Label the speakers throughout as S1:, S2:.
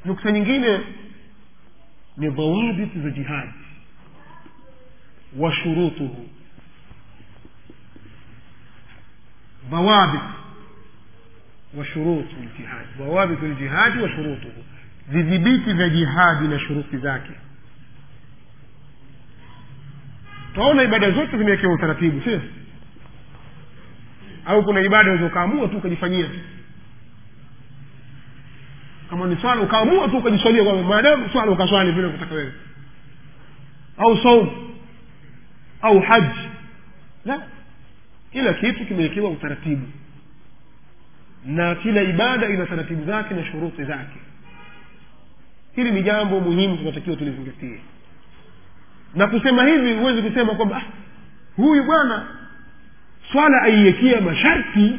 S1: nukta nyingine ni dhawabit za jihadi wa shurutuhu ضوابط وشروط الجهاد ضوابط الجهاد وشروطه vidhibiti vya jihadi na shuruti zake twaona ibada zote zimewekewa utaratibu sio au kuna ibada unaweza ukaamua tu ukajifanyia tu kama ni swala ukaamua tu ukajiswalia kwamba maadamu swala ukaswali vile kutaka wewe au saum au haji la kila kitu kimewekewa utaratibu na kila ibada ina taratibu zake na shuruti zake hili ni jambo muhimu tunatakiwa tulizingatie na kusema hivi huwezi kusema kwamba ah, huyu bwana swala aiwekea masharti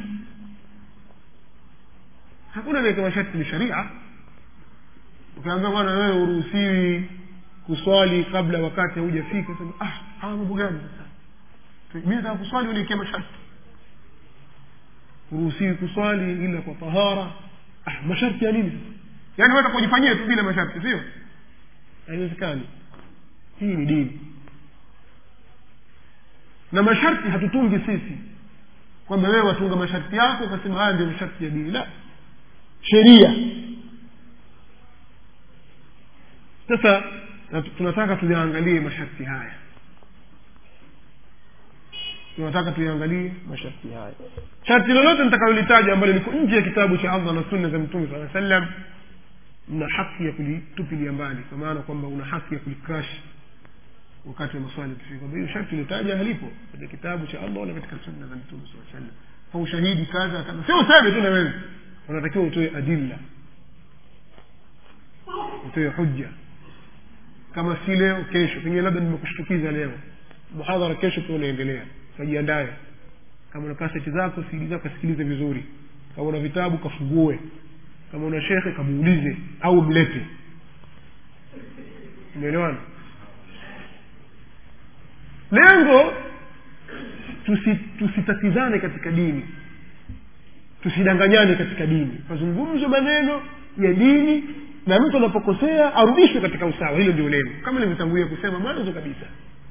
S1: hakuna niwekea masharti ni sharia ukiambia bwana wewe uruhusiwi kuswali kabla wakati haujafika sema ah haya mambo gani sasa mi nataka kuswali uniwekea masharti uruhusiwi kuswali ila kwa tahara ah masharti ya nini sasa yaani wata kujifanyia tu bila masharti sio haiwezekani hii ni dini na masharti hatutungi sisi kwamba wewe watunga masharti yako ukasema haya ndio masharti ya dini la sheria sasa tunataka tuyaangalie masharti haya tunataka tuyaangalie masharti haya sharti lolote nitakalolitaja ambalo liko nje ya kitabu cha allah na sunna za mtume saa sallam mna haki ya kulitupilia mbali kwa maana kwamba una haki ya kulikrash wakati wa maswali kufika kwamba hiyo sharti ilitaja halipo katika kitabu cha allah wala katika sunna za mtume saa sallam kwa ushahidi kaza kaza sio useme tu na wewe unatakiwa utoe adilla utoe hujja kama si leo kesho pengine labda nimekushtukiza leo muhadhara kesho pia unaendelea kajiandaye kama una kaseti zako sidi zako kasikilize vizuri kama una vitabu kafungue kama una shekhe kamuulize au mlete umeelewana lengo tusi, tusitatizane katika dini tusidanganyane katika dini mazungumzo maneno ya dini na mtu anapokosea arudishwe katika usawa hilo ndio lengo kama nilivyotangulia kusema mwanzo kabisa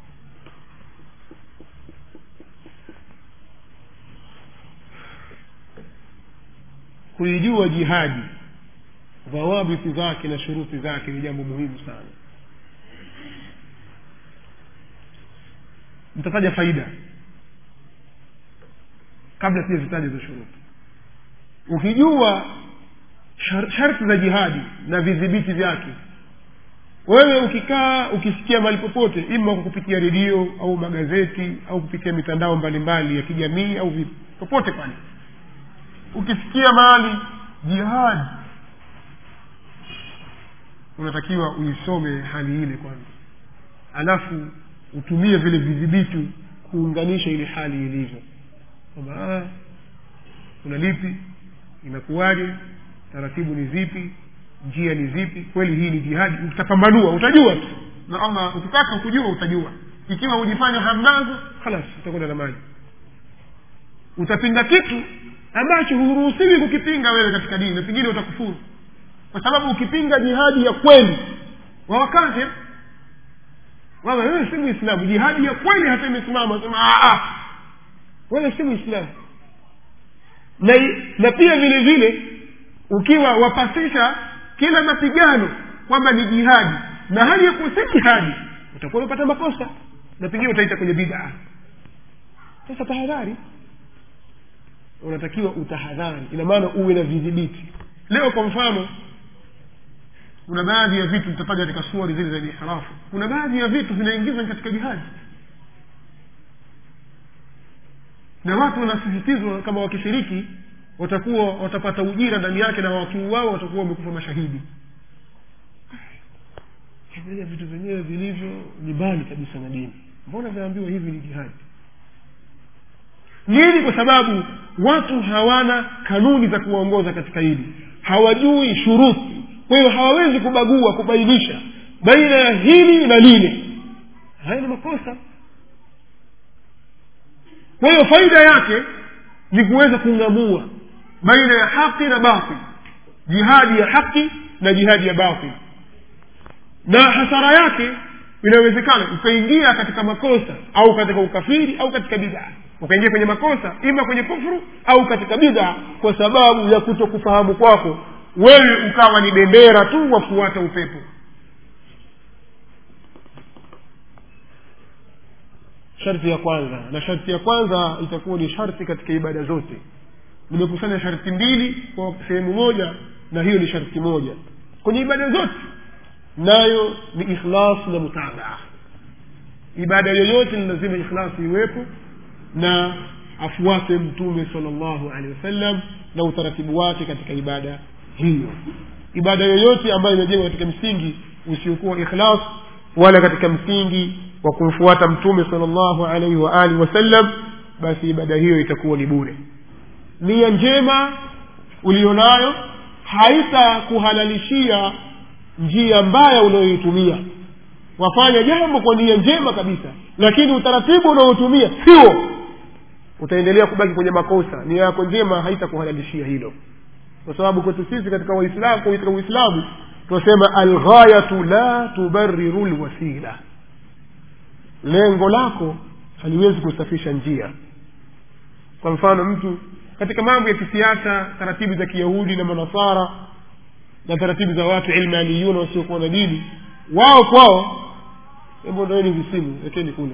S1: kuijua jihadi dhawabiti zake na shuruti zake ni jambo muhimu sana nitataja faida kabla sijazitaja za shuruti ukijua shar- sharti za jihadi na vidhibiti vyake wewe ukikaa ukisikia mahali popote ima kwa kupitia redio au magazeti au kupitia mitandao mbalimbali ya kijamii au vipi popote pale ukisikia mahali jihadi unatakiwa uisome hali ile kwanza alafu utumie vile vidhibiti kuunganisha ile hali ilivyo kwamba ah, kuna lipi inakuwaje taratibu ni zipi njia ni zipi kweli hii ni jihadi utapambanua utajua tu na allah ukitaka kujua utajua ikiwa hujifanya hamnazo halas utakwenda na maji utapinga kitu ambacho huruhusiwi kukipinga wewe katika dini na pengine utakufuru kwa sababu ukipinga jihadi ya kweli wawakafir wama wewe si muislamu jihadi ya kweli hata imesimama sema wewe si muislamu na, na pia vile vile ukiwa wapasisha kila mapigano kwamba ni jihadi na hali ya kuwa si jihadi utakuwa umepata makosa na pengine utaita kwenye bidaa sasa tahadhari unatakiwa utahadhari ina maana uwe na vidhibiti leo kwa mfano kuna baadhi ya vitu vitafanya katika suari zile za ihrafu kuna baadhi ya vitu vinaingizwa katika jihadi na watu wanasisitizwa kama wakishiriki watakuwa watapata ujira ndani yake na wakiuawa watakuwa wamekufa mashahidi vile vitu vyenyewe vilivyo ni mbali kabisa na dini mbona vinaambiwa hivi ni jihadi nini kwa sababu watu hawana kanuni za kuwaongoza katika hili hawajui shuruti kwa hiyo hawawezi kubagua kubainisha baina ya hili na lile haya ni makosa kwa hiyo faida yake ni kuweza kung'amua baina ya haki na batil jihadi ya haki na jihadi ya batil na hasara yake inawezekana ukaingia katika makosa au katika ukafiri au katika bidhaa ukaingia kwenye makosa ima kwenye kufuru au katika bidhaa kwa sababu ya kuto kufahamu kwako wewe ukawa ni bendera tu wafuata upepo sharti ya kwanza na sharti ya kwanza itakuwa ni sharti katika ibada zote nimekusanya sharti mbili kwa sehemu moja na hiyo ni sharti moja kwenye ibada zote nayo ni ikhlas na mutabaa ibada yoyote ni lazima ikhlasi iwepo na afuate mtume salllahu alehi wasallam na utaratibu wake katika ibada hiyo ibada yoyote ambayo imejengwa katika msingi usiokuwa ikhlas wala katika msingi wa kumfuata mtume salllahu alaihi waalihi wasallam basi ibada hiyo itakuwa ni bure nia njema ulionayo haitakuhalalishia njia mbaya unayoitumia wafanya jambo kwa nia njema kabisa lakini utaratibu unaotumia sio utaendelea kubaki kwenye makosa nia yako njema haitakuhalalishia hilo kwa sababu kwetu sisi katika waislamu katika uislamu tunasema alghayatu la tubariru lwasila lengo lako haliwezi kusafisha njia kwa mfano mtu katika mambo ya kisiasa taratibu za kiyahudi na manasara na taratibu za watu ilmaniyuna wasiokuwa na dini wao kwao hebu ndoeni visimu wekeni kule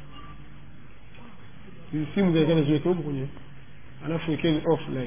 S1: visimu zaekana ziweke huko kwenye alafu wekeni offline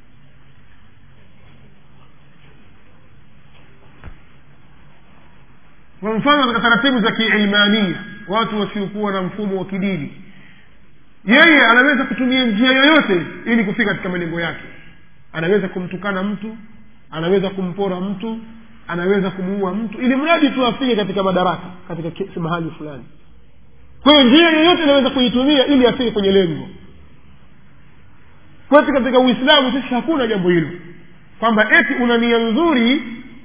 S1: kwa mfano katika taratibu za kiilmania watu wasiokuwa na mfumo wa kidini yeye anaweza kutumia njia yoyote ili kufika katika malengo yake anaweza kumtukana mtu anaweza kumpora mtu anaweza kumuua mtu ili mradi tu afike katika madaraka katika ke- mahali fulani kwa hiyo njia yoyote inaweza kuitumia ili afike kwenye lengo kwetu katika uislamu sisi hakuna jambo hilo kwamba eti una nia nzuri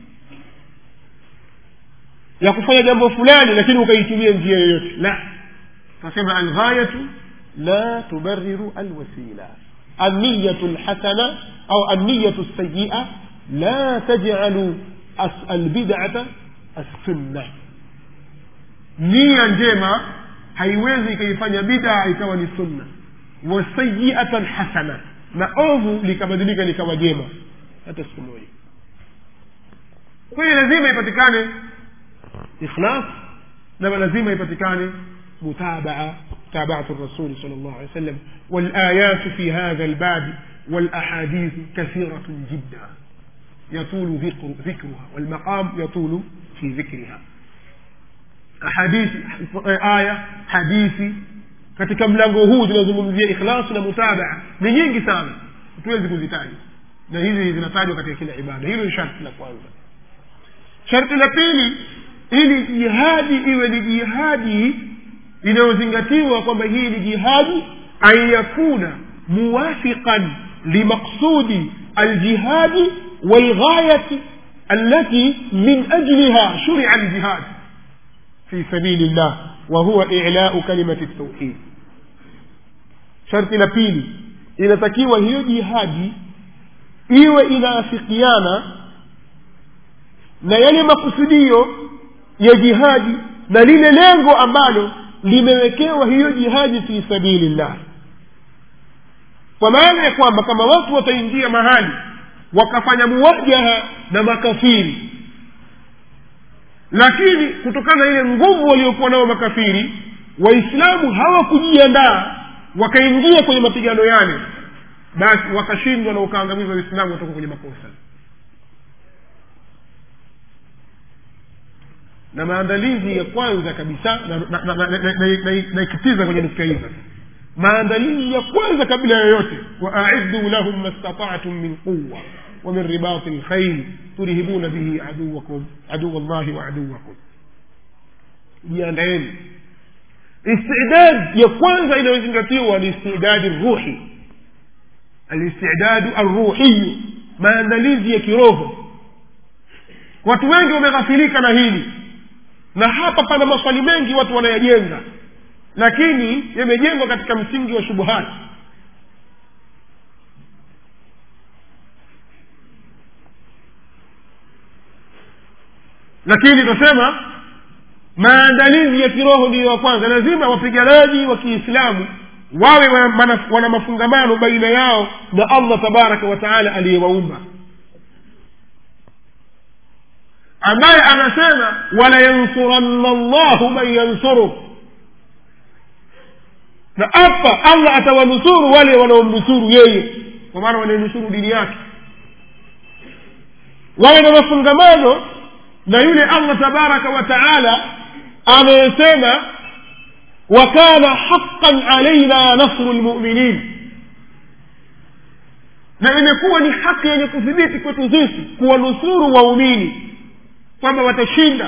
S1: ya kufanya jambo fulani lakini ukaitumia njia yoyote la tunasema alghayatu la tubariru alwasila النية الحسنة أو النية السيئة لا تجعل أس- البدعة السنة nia njema haiwezi ikaifanya bidaa ikawa ni sunna wasayiatan hasana na ovu likabadilika likawa jema hata siku moja kwa hiyo lazima ipatikane ikhlas na lazima ipatikane mutabaa متابعة الرسول صلى الله عليه وسلم والآيات في هذا الباب والأحاديث كثيرة جدا يطول ذكر ذكرها والمقام يطول في ذكرها أحاديث آية حديثي katika mlango huu zinazungumzia ikhlasi na mutabaa ni nyingi sana hatuwezi kuzitaja na hizi zinatajwa katika kila ibada hilo ni sharti la kwanza sharti la pili ili jihadi iwe ni jihadi inayozingatiwa kwamba hii ni jihadi an yakuna muwafiqan limaksudi aljihadi walghayati التي من أجلها شرع الجهاد في سبيل الله وهو إعلاء كلمة التوحيد شرط لبيلي inatakiwa hiyo jihadi iwe inaafikiana na yale makusudio ya jihadi na lile lengo ambalo limewekewa hiyo jihadi fi sabilillah kwa maana ya kwamba kama watu wataingia mahali wakafanya muwajaha na makafiri lakini kutokana na ile nguvu waliokuwa nao makafiri waislamu hawakujiandaa wakaingia kwenye mapigano yale basi wakashindwa na ukaangamiza waislamu watoka kwenye makosa na maandalizi ya kwanza kabisa naikitiza kwenye nukta hizo maandalizi ya kwanza kabla yoyote waaiddu lahum mastataatum min quwa ومن رباط الخيل ترهبون به عدوكم عدو الله وعدوكم jiandaeni istidad ya kwanza inayozingatiwa ni istidadi ruhi alistidadu arruhiyu maandalizi ya kiroho watu wengi wameghafilika na hili na hapa pana maswali mengi watu wanayajenga lakini yamejengwa katika msingi wa shubuhati lakini tunasema maandalizi ya kiroho ndiyo ya kwanza lazima wapiganaji wa kiislamu wawe wana, wana mafungamano baina yao na allah tabaraka wa taala aliyewaumba ambaye anasema walayansuranna llahu man yansuruh na hapa allah atawanusuru wale wanaomnusuru yeye kwa maana wanaenusuru dini yake wawe na mafungamano na yule allah tabaraka wa taala anayesema wakana haqan alaina nasru lmuminin na imekuwa ni haki yenye kuthibiti kwetu sisi kuwanusuru waumini kwamba watashinda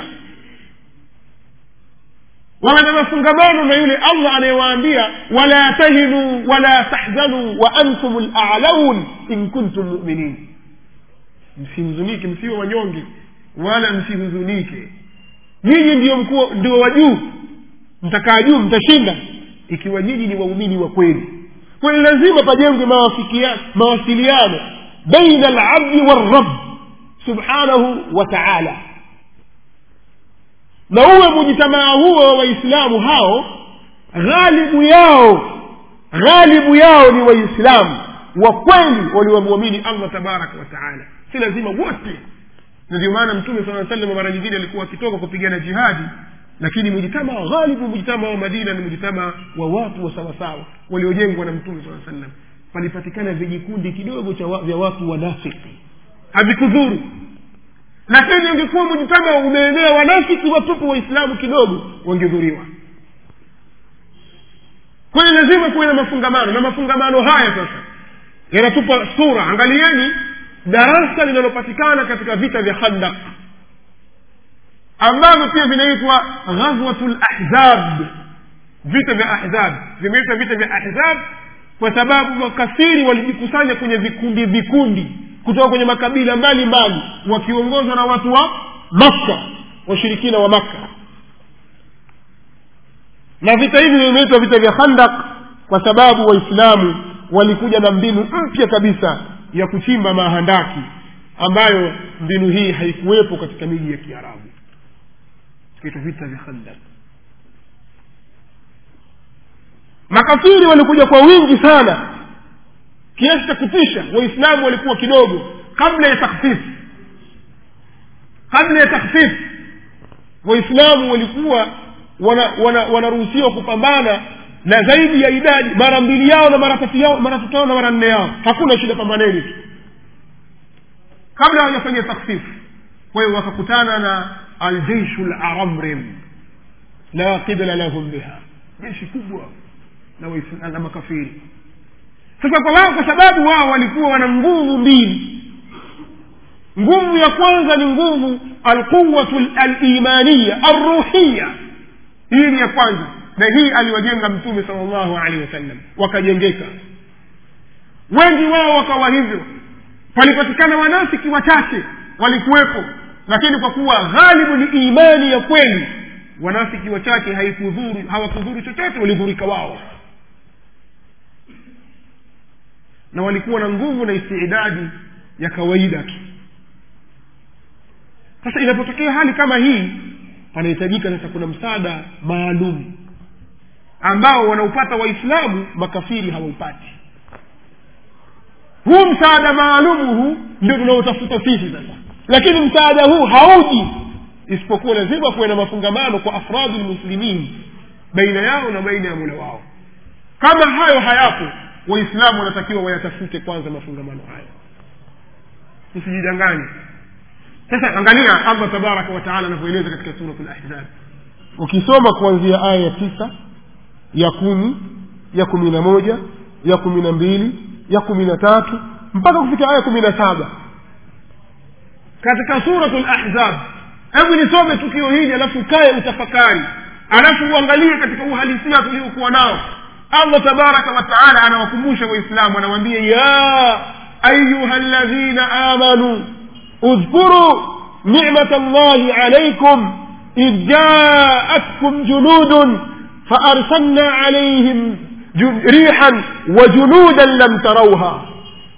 S1: wawe na mafungamano na yule allah anayewaambia wala tahinuu wala tahzanuu wa antum lalaun in kuntum muminin msihuzunike msiwe wanyonge wala msihuzunike nyinyi ndio mkuu ndio wa juu mtakaa juu mtashinda ikiwa nyinyi ni waumini wa kweli kwani lazima pajengwe mawasiliano baina alabdi walrab subhanahu wa taala na uwe mujitamaa huo wa waislamu hao ghalibu yao ghalibu yao ni waislamu wa kweli waliwamwamini allah tabaraka wa taala si lazima wote na ndio maana mtume saa salam mara nyingine alikuwa akitoka kupigana jihadi lakini mujitama ghalibu mujitama wa madina ni mujitama wa watu wa sawasawa waliojengwa na mtume saa salam palipatikana vijikundi kidogo cha wa, vya watu wanafiki havikudhuru lakini ungekuwa mujitama umeenea wanafiki watupu waislamu kidogo wangedhuriwa kwayo lazima kuwe na mafungamano na mafungamano haya sasa yanatupa sura angalieni darasa linalopatikana katika vita vya khandak ambavyo pia vinaitwa ghazwatu lahzab vita vya ahzab vimeitwa vita vya ahzab kwa sababu makafiri walijikusanya kwenye vikundi vikundi kutoka kwenye makabila mbalimbali wakiongozwa na watu wa makka washirikina wa makka na vita hivi vimeitwa vita vya khandak kwa sababu waislamu walikuja na mbinu mpya kabisa ya kuchimba mahandaki ambayo mbinu hii haikuwepo katika miji ya kiarabu kitu vita vya khandak makafiri walikuja kwa wingi sana kiasi cha kutisha waislamu walikuwa kidogo kabla ya takhfif kabla ya takhfif waislamu walikuwa wanaruhusiwa wana, wana, wana kupambana na zaidi ya idadi mara mbili yao na mara tatu yao mara tatu yao na mara nne yao hakuna shida pambaneni tu kabla hawajafanya takhfifu kwa hiyo wakakutana na aljeishu laramrim la qibla lahum biha jeshi kubwa na, na makafiri sasa kwa wao kwa sababu wao walikuwa wana nguvu mbili nguvu ya kwanza ni nguvu alquwatu alimaniya arruhiya hii ni ya kwanza na hii aliwajenga mtume sal llahu alehi wasallam wakajengeka wengi wao wakawa hivyo palipatikana wanafiki wachache walikuwepo lakini kwa kuwa ghalibu ni imani ya kweli wanafiki wachache haikudhuru hawakudhuru chochote walidhurika wao na walikuwa na nguvu na istidadi ya kawaida tu sasa inapotokea hali kama hii panahitajika sasa kuna msaada maalum ambao wanaupata waislamu makafiri hawaupati huu msaada maalumu huu ndio tunaotafuta sisi sasa lakini msaada huu hauji isipokuwa lazima kuwe na mafungamano kwa afradi lmuslimin baina yao na baina ya mula wao kama hayo hayapo waislamu wanatakiwa wayatafute kwanza mafungamano hayo usijidanganye sasa angalia allah tabaraka wataala anavyoeleza katika surat lahzab ukisoma kuanzia aya ya tisa ya kumi ya kumi na moja ya kumi na mbili ya kumi na tatu mpaka kufika aya kumi na saba katika suratu lahzab hebu nisome tukio hili alafu ukae utafakari alafu uangalie katika uhalisia tuliokuwa nao allah tabaraka wataala anawakumbusha waislamu anawaambia ya ayuha ladhina amanuu اذكروا نعمة الله عليكم إذ جاءتكم جنود فأرسلنا عليهم ريحا وجنودا لم تروها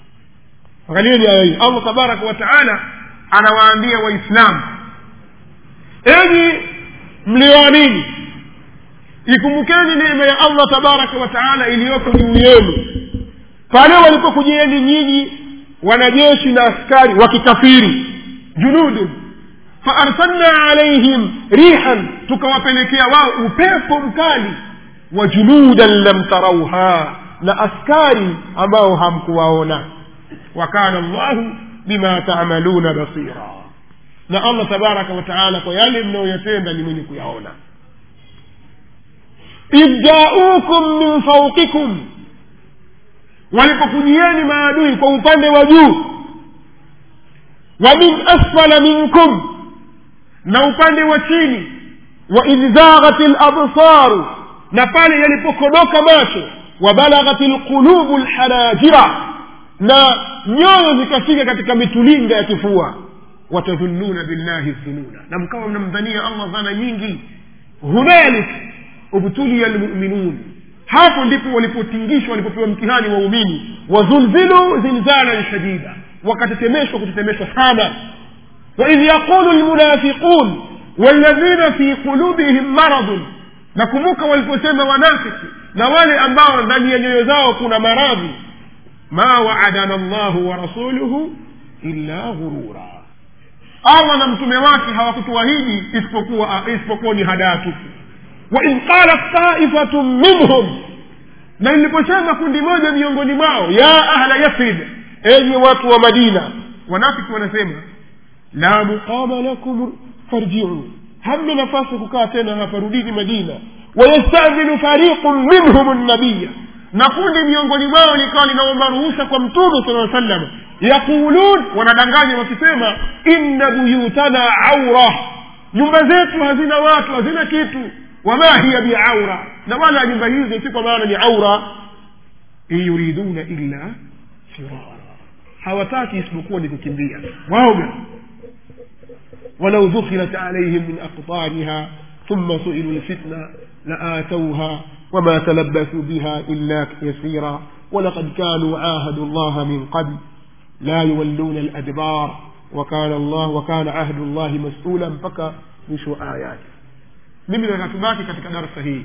S1: angalieni aya hii allah tabaraka wataala anawaambia waislamu enyi mlioamini ikumbukeni neema ya allah tabaraka wa taala iliyoko juu yenu pale walipokujieni nyinyi wanajeshi na askari wa kikafiri junudun faarsalna alaihim rihan tukawapelekea wao upepo mkali wa junudan lam tarauha na askari ambao hamkuwaona wakana llahu bima tamaluna basira na allah tabaraka wa taala kwa yale mnayoyatenda ni mwenye kuyaona idh jaukum min fauqikum walipokujieni maadui kwa upande wa juu wa min asfala minkum na upande wa chini wa idh zaghat labsaru na pale yalipokodoka macho wa balaghat lqulubu lhanajira na nyoyo zikafika katika mitulinga ya kifua watadhununa billahi dhununa na mkawa mnamdhania allah dhana nyingi hunalik ubtulia lmuminun hapo ndipo walipotingishwa walipopewa mtihani waumini wazulzilu zilzalan shadida wakatetemeshwa kutetemeshwa sana waidh yaqulu lmunafiqun walladhina fi qulubihim maradun nakumbuka waliposema wanafiki na wale ambao ndani ya nyoyo zao kuna maradhi ma waadana llahu wa rasuluhu illa ghurura allah na mtume wake hawakutuahidi isipokuwa isipokuwa ni hadaa tupu waidh qalat taifatun minhum na iliposema kundi moja miongoni mwao ya ahla yathrib enyi watu wa madina wanafiki wanasema la muqama lakum farjiu hamna nafasi kukaa tena hapa rudini madina wayastadhinu fariqun minhum nabiya na kundi miongoni mwao likawa linaomba ruhusa kwa mtume sala sallam yaqulun wanadanganya wakisema inna buyutana aura nyumba zetu hazina watu hazina kitu wama hiya biaura na wala nyumba hizo si kwa maana ni aura in yuriduna illa firara hawataki isipokuwa ni kukimbia waoga ولو دخلت عليهم من أقطارها ثم سئلوا الفتنة لآتوها وما تلبثوا بها إلا يسيرا ولقد كانوا عاهدوا الله من قبل لا يولون الأدبار وكان الله وكان عهد الله مسؤولا mpaka mwisho ayati mimi nakatubaki katika darasa hii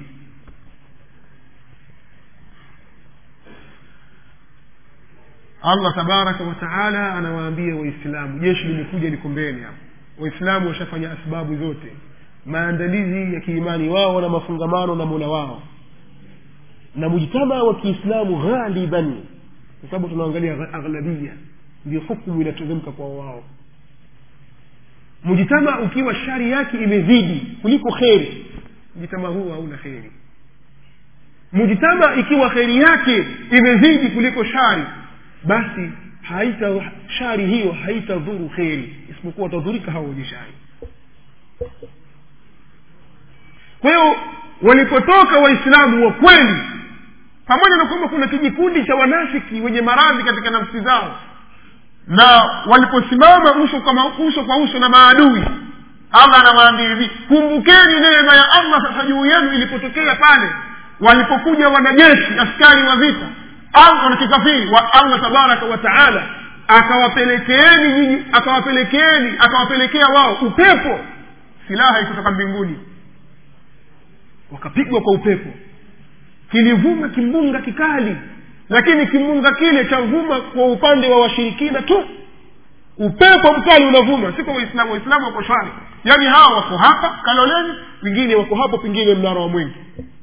S1: allah tabaraka wataala anawaambia waislamu jeshi limekuja liko mbele hapo waislamu washafanya asbabu zote maandalizi ya kiimani wao na mafungamano na mola wao na mujtama wa kiislamu ghaliban kwa sababu tunaangalia aghlabia ndio hukumu inateremka kwa wao mujtama ukiwa shari yake imezidi kuliko kheri mujtama huu hauna kheri mujtama ikiwa kheri yake imezidi kuliko shari basi haita shari hiyo haitadhuru kheri isipokuwa watadhurika hao wenye shari kwa hiyo walipotoka waislamu wa kweli pamoja na kwamba kuna kijikundi cha wanafiki wenye maradhi katika nafsi zao na waliposimama uso kwa uso kwa uso na maadui allah anawaambia hivi kumbukeni neema ya allah sasa juu yenu ilipotokea pale walipokuja wanajeshi askari wa vita na kikafiri wa allah tabaraka wa taala akawapelekeeni nyinyi akawapelekeeni akawapelekea wao upepo silaha ikutoka mbinguni wakapigwa kwa upepo kilivuma kimbunga kikali lakini kimbunga kile chavuma kwa upande wa washirikina tu upepo mkali unavuma si kwa waislamu waislamu wako shwari yaani hawa wako hapa kaloleni wengine wako hapo pengine mnara wa mwingi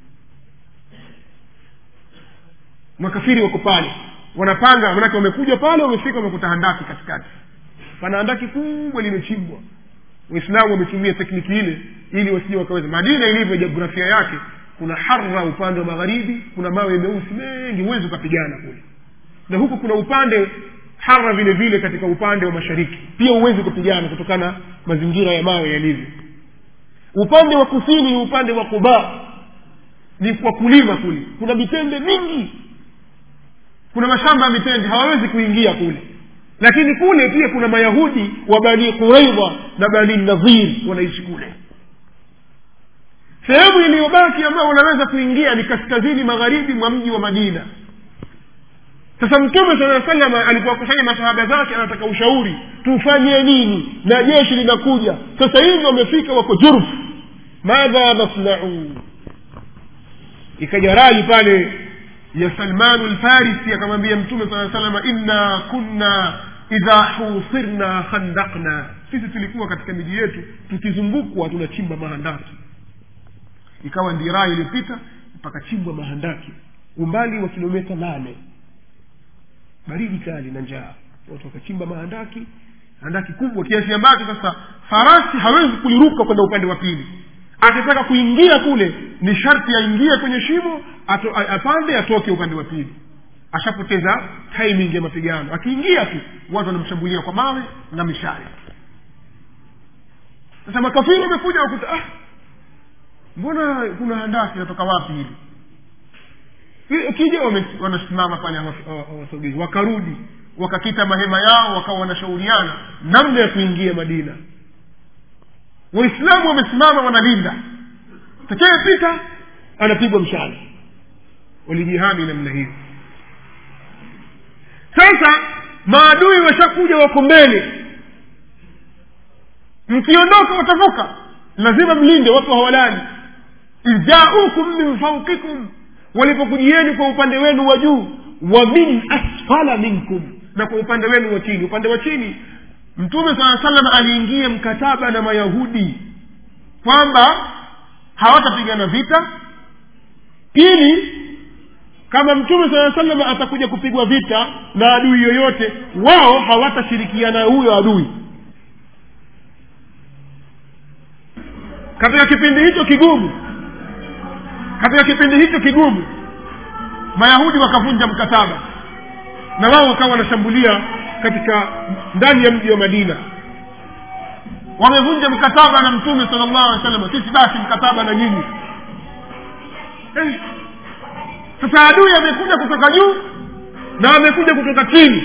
S1: makafiri wako pale wanapanga manake wamekuja pale wamefika wamekuta handaki katikati pana handaki kubwa limechimbwa waislamu wametumia tekniki ile ili wasije wakaweza madina ilivyo jiografia yake kuna harra upande wa magharibi kuna mawe meusi mengi huwezi ukapigana kule na huku kuna upande hara vile vile katika upande wa mashariki pia huwezi kupigana kutokana mazingira ya mawe yalivyo upande wa kusini ni upande wa kuba ni kwa kulima kule kuna mitende mingi kuna mashamba ya mitende hawawezi kuingia kule lakini kule pia kuna mayahudi wa bani quraidha na bani nadhir wanaishi kule sehemu iliyobaki ambayo wanaweza kuingia ni kaskazini magharibi mwa mji wa madina sasa mtume saa salama alipowakusanya masahaba zake anataka ushauri tufanye nini na jeshi linakuja sasa hivi wamefika wako jurf madha nasnau ikaja rai pale ya salmanu lfarisi akamwambia mtume saa salama inna kunna idha husirna khandakna sisi tulikuwa katika miji yetu tukizungukwa tunachimba mahandaki ikawa ndi rai iliyopita pakachimbwa mahandaki umbali wa kilomita nane baridi kali na njaa watu wakachimba mahandaki handaki kubwa kiasi ambacho sasa farasi hawezi kuliruka kwenda upande wa pili akitaka kuingia kule ni sharti aingie kwenye shimo ato, a- apande atoke upande wa pili ashapoteza timing ya mapigano akiingia tu watu wanamshambulia kwa mawe na mishale sasa makafiri wamekuja wakuta ah mbona kuna handaki natoka wapi hili Ili- ukija wame- wanasimama pale hawa- hawa- hawasogei wakarudi wakakita mahema yao wakawa wanashauriana namna ya kuingia madina waislamu wamesimama wanalinda takayepita anapigwa mshale walijihami namna hiyo sasa maadui washakuja wako mbele mkiondoka watavuka lazima mlinde watu hawalali idjaukum min faukikum walipokujieni kwa upande wenu wa juu wa min asfala minkum na kwa upande wenu wa chini upande wa chini mtume saa salam aliingia mkataba na mayahudi kwamba hawatapigana vita pili kama mtume saa salam atakuja kupigwa vita na adui yoyote wao hawatashirikiana na huyo adui katika kipindi hicho kigumu katika kipindi hicho kigumu mayahudi wakavunja mkataba na wao wakawa wanashambulia katika ndani ya mji wa madina wamevunja mkataba na mtume sala llahu alih wasallam sisi basi mkataba na nyinyi eh. sasa adui amekuja kutoka juu na amekuja kutoka chini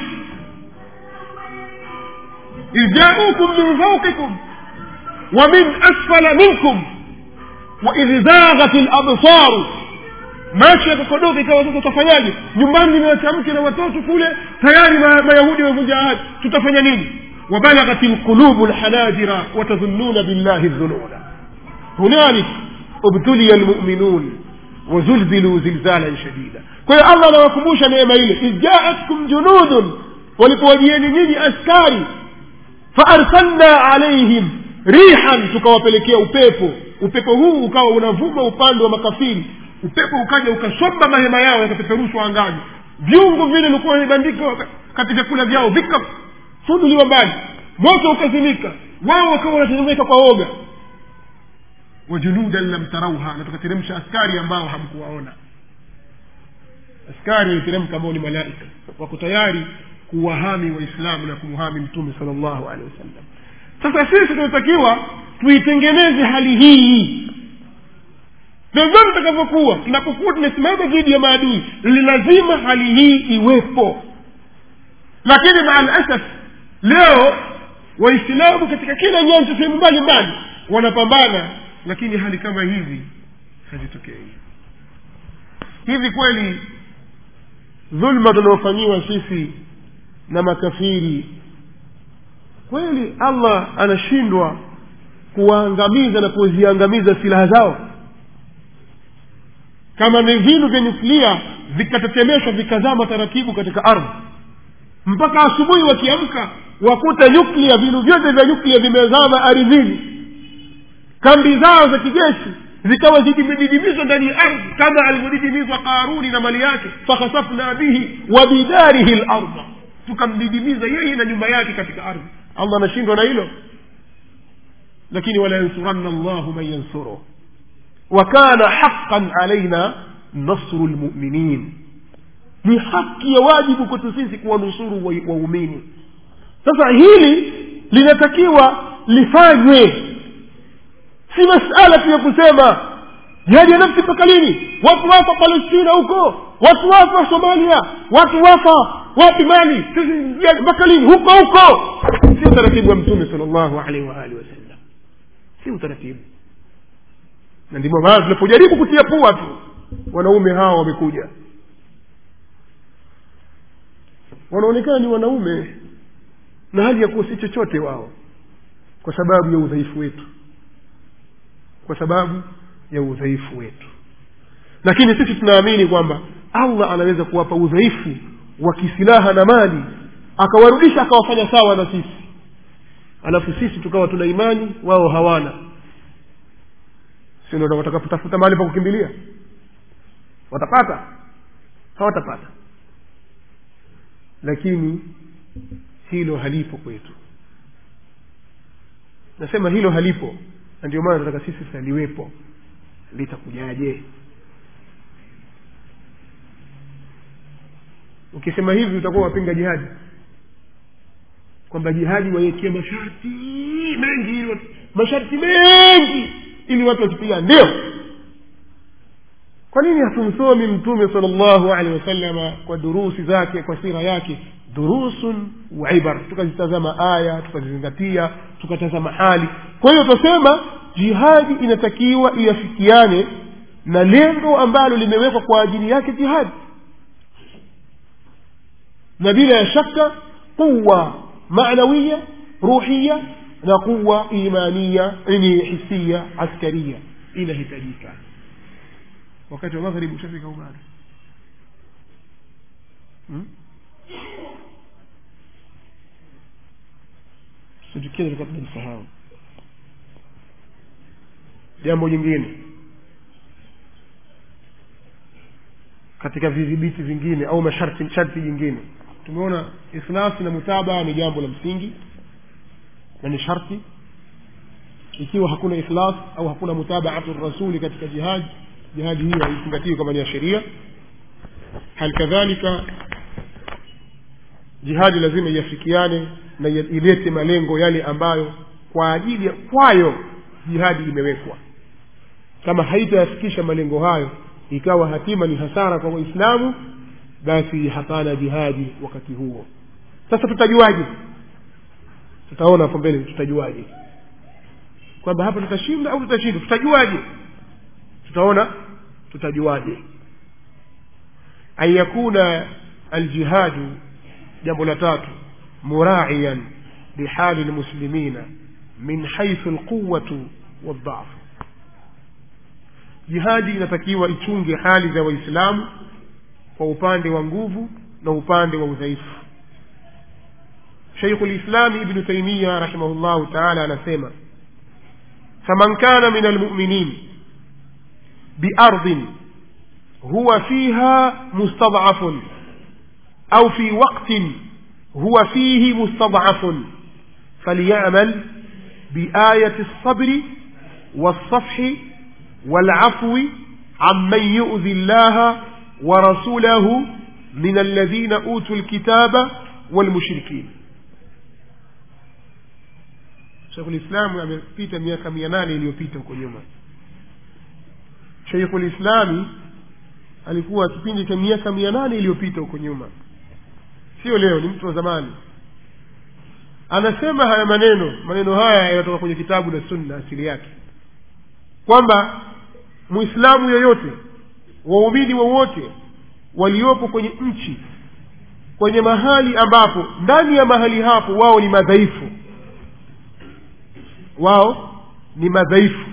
S1: idjaukum min faukikum wa min asfala minkum waidh zaghat labsaru macho yakakodoka ikawa sasa tutafanyaje nyumbani nimewacha mke na watoto kule tayari ma- mayahudi wamevunja ahadi tutafanya nini وبلغت القلوب الحناجر وتظنون بالله الظنونا هنالك ابتلي المؤمنون وزلزلوا زلزالا شديدا kwa hiyo allah anawakumbusha neema ile idh jaatkum junudun walipowajieni nyinyi askari faarsalna alaihim rihan tukawapelekea upepo upepo huu ukawa unavuma upande wa makafiri upepo ukaja ukasomba mahema yao yakapeperushwa angani viungo vile vilikuwa vimebandikwa katika vyakula vyao vikafunuliwa mbali moto ukazimika wao wakawa wanatetemeka kwa oga wajunudan lam tarauha na tukateremsha askari ambao hamkuwaona askari waliteremka ambao ni malaika wako tayari kuwahami waislamu na kumhami mtume sala llahu alehi wasallam sasa sisi tunatakiwa tuitengeneze hali hii vyovyote tutakavyokuwa tunapokuwa tumesimama dhidi ya maadui ni lazima hali hii iwepo lakini maa lasaf leo waislamu katika kila nyanja sehemu mbalimbali wanapambana lakini hali kama hizi hazitokei hivi kweli dhulma tunaofanyiwa sisi na makafiri kweli allah anashindwa kuwaangamiza na kuziangamiza silaha zao kama ni vinu vya nyuklia vikatetemeshwa vikazama taratibu katika ardhi mpaka asubuhi wakiamka wakuta nyuklia vinu vyote vya nyuklia vimezama ardhini kambi zao za kijeshi zikawa zimedidimizwa ndani ya ardhi kama alivyodidimizwa qaruni na mali yake fakhasafna bihi wa bidarihi larda tukamdidimiza yeye na nyumba yake katika ardhi allah anashindwa na hilo lakini wala yansuranna llahu man yansuruh wakana haqan alaina nasru lmuminin ni haki ya wajibu kwetu sisi kuwanusuru waumini sasa hili linatakiwa lifanywe si masala tu ya kusema jihadi ya nafsi mpaka lini watu wafa palestina huko watu wafa somalia watu wafa wapi mali mpaka lini huko huko si utaratibu wa mtume sal llahu alaihi waalihi wasallam si utaratibu na ndivyo maana tunapojaribu kutia pua tu wanaume hawa wamekuja wanaonekana ni wanaume na hali ya kuwa si chochote wao kwa sababu ya udhaifu wetu kwa sababu ya udhaifu wetu lakini sisi tunaamini kwamba allah anaweza kuwapa udhaifu wa kisilaha na mali akawarudisha akawafanya sawa na sisi alafu sisi tukawa tuna imani wao hawana si ndo watakaputafuta mahali pa kukimbilia watapata hawatapata lakini hilo halipo kwetu nasema hilo halipo na ndio maana tunataka sisi sasa liwepo litakujaje ukisema hivi utakuwa wapinga jihadi kwamba jihadi waiwekea masharti mengi ili watu- masharti mengi ili watu wakipiga ndio kwa nini hatumsomi mtume sala llahu alehi wasalama kwa durusi zake kwa sira yake durusun wa ibar tukazitazama aya tukazizingatia tukatazama hali kwa hiyo tutasema jihadi inatakiwa iafikiane na lengo ambalo limewekwa kwa ajili yake jihadi na bila ya shaka quwa manawiya ruhiya na quwa imaniya ni hisia askaria inahitajika wakati wa magharibi ushafika au bado hmm? situkio tulikuwa tunalisahau jambo jingine katika vidhibiti vingine au masharti sharti jingine tumeona ikhlasi na mutabaa ni jambo la msingi na ni sharti ikiwa hakuna ikhlas au hakuna mutabaatu rasuli katika jihadi jihadi hiyo haizingatiwi kama ni ya sheria hali kadhalika jihadi lazima iafikiane na ilete malengo yale ambayo kwa ajili ya kwayo jihadi imewekwa kama haitayafikisha malengo hayo ikawa hatima ni hasara kwa waislamu basi hapana jihadi wakati huo sasa tutajuaje tutaona hapo mbele tutajuaje kwamba hapa tutashinda au tutashinda tutajuaje tutaona tutajuaje an yakuna aljihadu jambo la tatu muraiyan lihali lmuslimina min haithu lquwatu waldhafu jihadi inatakiwa ichunge hali za waislamu kwa upande wa nguvu na upande wa udhaifu shaikhu lislami ibnu taimiya rahimahullahu taala anasema faman kana min almuminin biardin huwa fiha mustadafun au fi waqtin huwa fihi mustadafun falyamal biayati lsabri والصفح والعفو عمن يؤذي الله ورسوله من الذين أوتوا الكتاب والمشركين شيخ الإسلام amepita miaka mia nane iliyopita huko nyuma sheikhu lislami alikuwa kipindi cha miaka mia nane iliyopita huko nyuma sio leo ni mtu wa zamani anasema haya maneno maneno haya yanatoka kwenye kitabu na sunna asili yake kwamba mwislamu yoyote waumini wowote waliopo kwenye nchi kwenye mahali ambapo ndani ya mahali hapo wao ni madhaifu wao ni madhaifu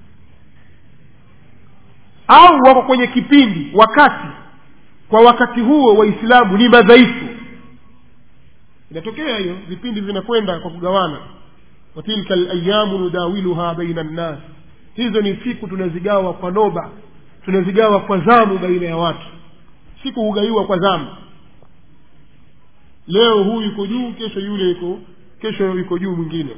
S1: au wako kwenye kipindi wakati kwa wakati huo waislamu ni madhaifu inatokea hiyo vipindi vinakwenda kwa kugawana watilka layamu nudawiluha baina nnas hizo ni siku tunazigawa kwa noba tunazigawa kwa zamu baina ya watu siku hugaiwa kwa zamu leo huyu yuko juu kesho yule yuko kesho yuko juu mwingine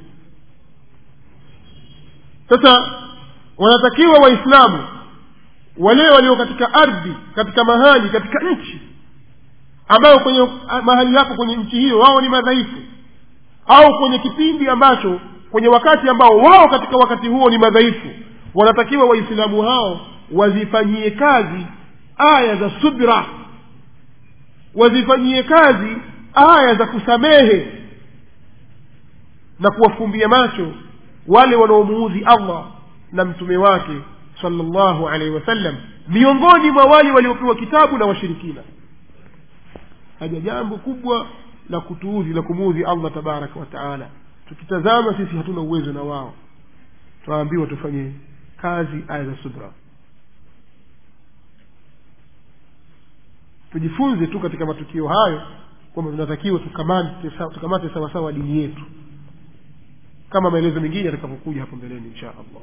S1: sasa wanatakiwa waislamu wale walio katika ardhi katika mahali katika nchi ambayo kwenye mahali hapo kwenye nchi hiyo wao ni madhaifu au kwenye kipindi ambacho kwenye wakati ambao wao katika wakati huo ni madhaifu wanatakiwa waislamu hao wazifanyie kazi aya za subra wazifanyie kazi aya za kusamehe na kuwafumbia macho wale wanaomuudhi allah na mtume wake salllahu alaihi wasallam miongoni mwa wale waliopewa kitabu na washirikina haja jambo kubwa la kutuudhi la kumuudhi allah tabaraka wa taala tukitazama sisi hatuna uwezo na wao tunaambiwa tufanye kazi aya za subra tujifunze tu katika matukio hayo kwamba tunatakiwa tukamate tukamate sawasawa dini yetu kama maelezo mengine yatakapokuja hapo mbeleni insha allah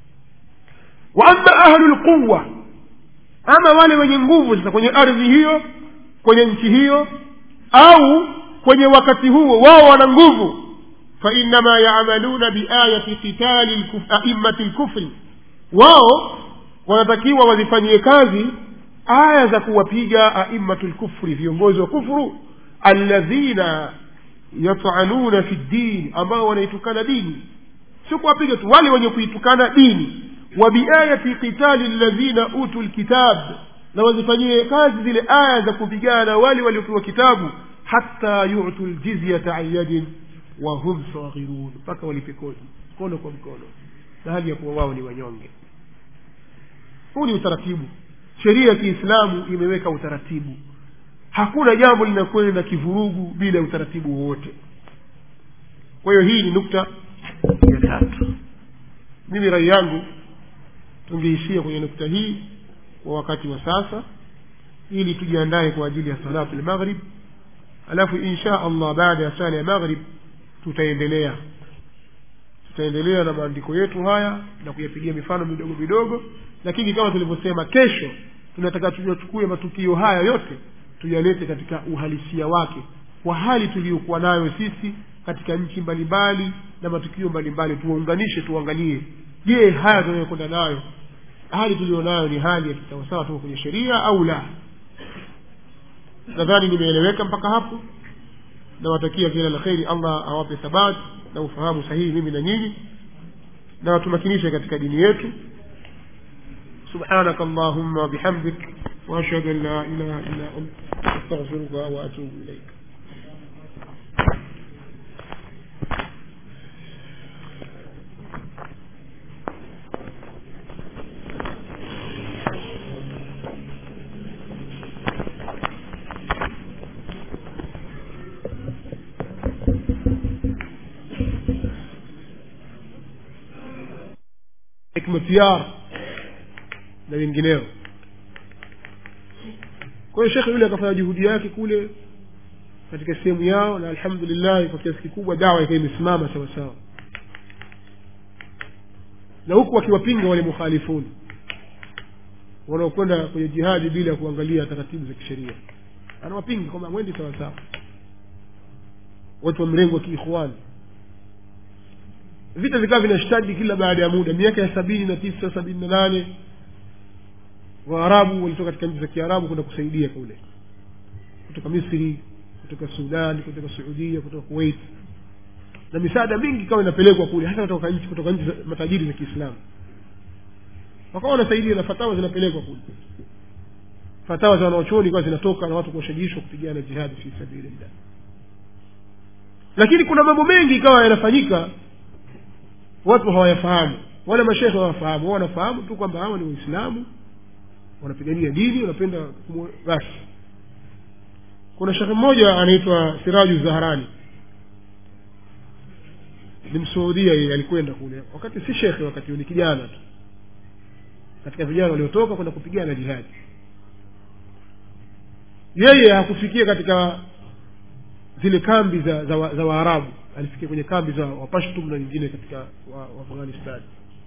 S1: wa ama ahlu lquwa ama wale wenye nguvu sasa kwenye ardhi hiyo kwenye nchi hiyo au kwenye wakati huo wao wana nguvu fainama yamaluna biayati qitali aimati lkufri wao wanatakiwa wazifanyie kazi aya za kuwapiga aimatu lkufri viongozi wa kufru alladhina yatanuna fi ddin ambao wanaitukana dini sio kuwapiga tu wale wenye kuitukana dini wa biayati qitali ladhina utu lkitab na wazifanyie kazi zile aya za kupigana wale waliopewa kitabu hata yutu ljizyata an yadin wahum saghirun mpaka walipe kodi mkono kwa mkono na hali ya kuwa wao ni wanyonge huu ni utaratibu sheria ya kiislamu imeweka utaratibu hakuna jambo linakwenda kivurugu bila utaratibu wowote kwa hiyo hii ni nukta ya tatu mimi rai yangu tungeishia kwenye nukta hii kwa wakati wa sasa ili tujiandae kwa ajili ya salatu lmaghrib alafu insha allah baada ya sala ya maghrib tutaendelea tutaendelea na maandiko yetu haya na kuyapigia mifano midogo midogo lakini kama tulivyosema kesho tunataka tuyachukue matukio haya yote tuyalete katika uhalisia wake kwa hali tuliyokuwa nayo sisi katika nchi mbalimbali na matukio mbalimbali tuwaunganishe tuangalie je haya tunayokwenda nayo hali tulionayo ni hali ya kisawasawa tuko kwenye sheria au la nadhani nimeeleweka mpaka hapo nawatakia kila la kheri allah awape thabat na ufahamu sahihi mimi na nyinyi na watumakinishe katika dini yetu سبحانك اللهم وبحمدك واشهد ان لا اله الا انت استغفرك واتوب اليك hikmatiyar na wengineo kwa hiyo shekhe yule akafanya juhudi yake kule katika sehemu yao na alhamdulillah kwa kiasi kikubwa dawa ikawa imesimama sawa sawa na huku wakiwapinga wale mukhalifuni wanaokwenda kwenye jihadi bila ya kuangalia taratibu za kisheria anawapinga kwamba mwendi sawa sawa watu wa mrengo wa kiikhwani vita vikawa vinashtadi kila baada ya muda miaka ya sabini na tisa sabini na nane waarabu walitoka katika nchi za kiarabu kwenda kusaidia kule kutoka misri kutoka sudan kutoka suudia kutoka kuwait na misaada mingi ikawa inapelekwa kule hasa kutoka nchi kutoka nchi za matajiri za kiislamu wakawa wanasaidia na fatawa zinapelekwa kule fatawa za wanaochoni ikawa zinatoka na watu kuwashajishwa kupigana jihadi fi sabilillah lakini kuna mambo mengi ikawa yanafanyika watu hawayafahamu wale mashekhe hawafahamu wao wanafahamu tu kwamba hawa ni waislamu wanapigania dini wanapenda basi kuna shekhe mmoja anaitwa siraju zaharani ni msuudia yeye alikwenda kule wakati si shekhe wakati ni kijana tu katika vijana waliotoka kwenda kupigana jihadi yeye hakufikia katika zile kambi za za, wa, za waarabu alifikia kwenye kambi za wapashtum na nyingine katika wa, wa afghanistan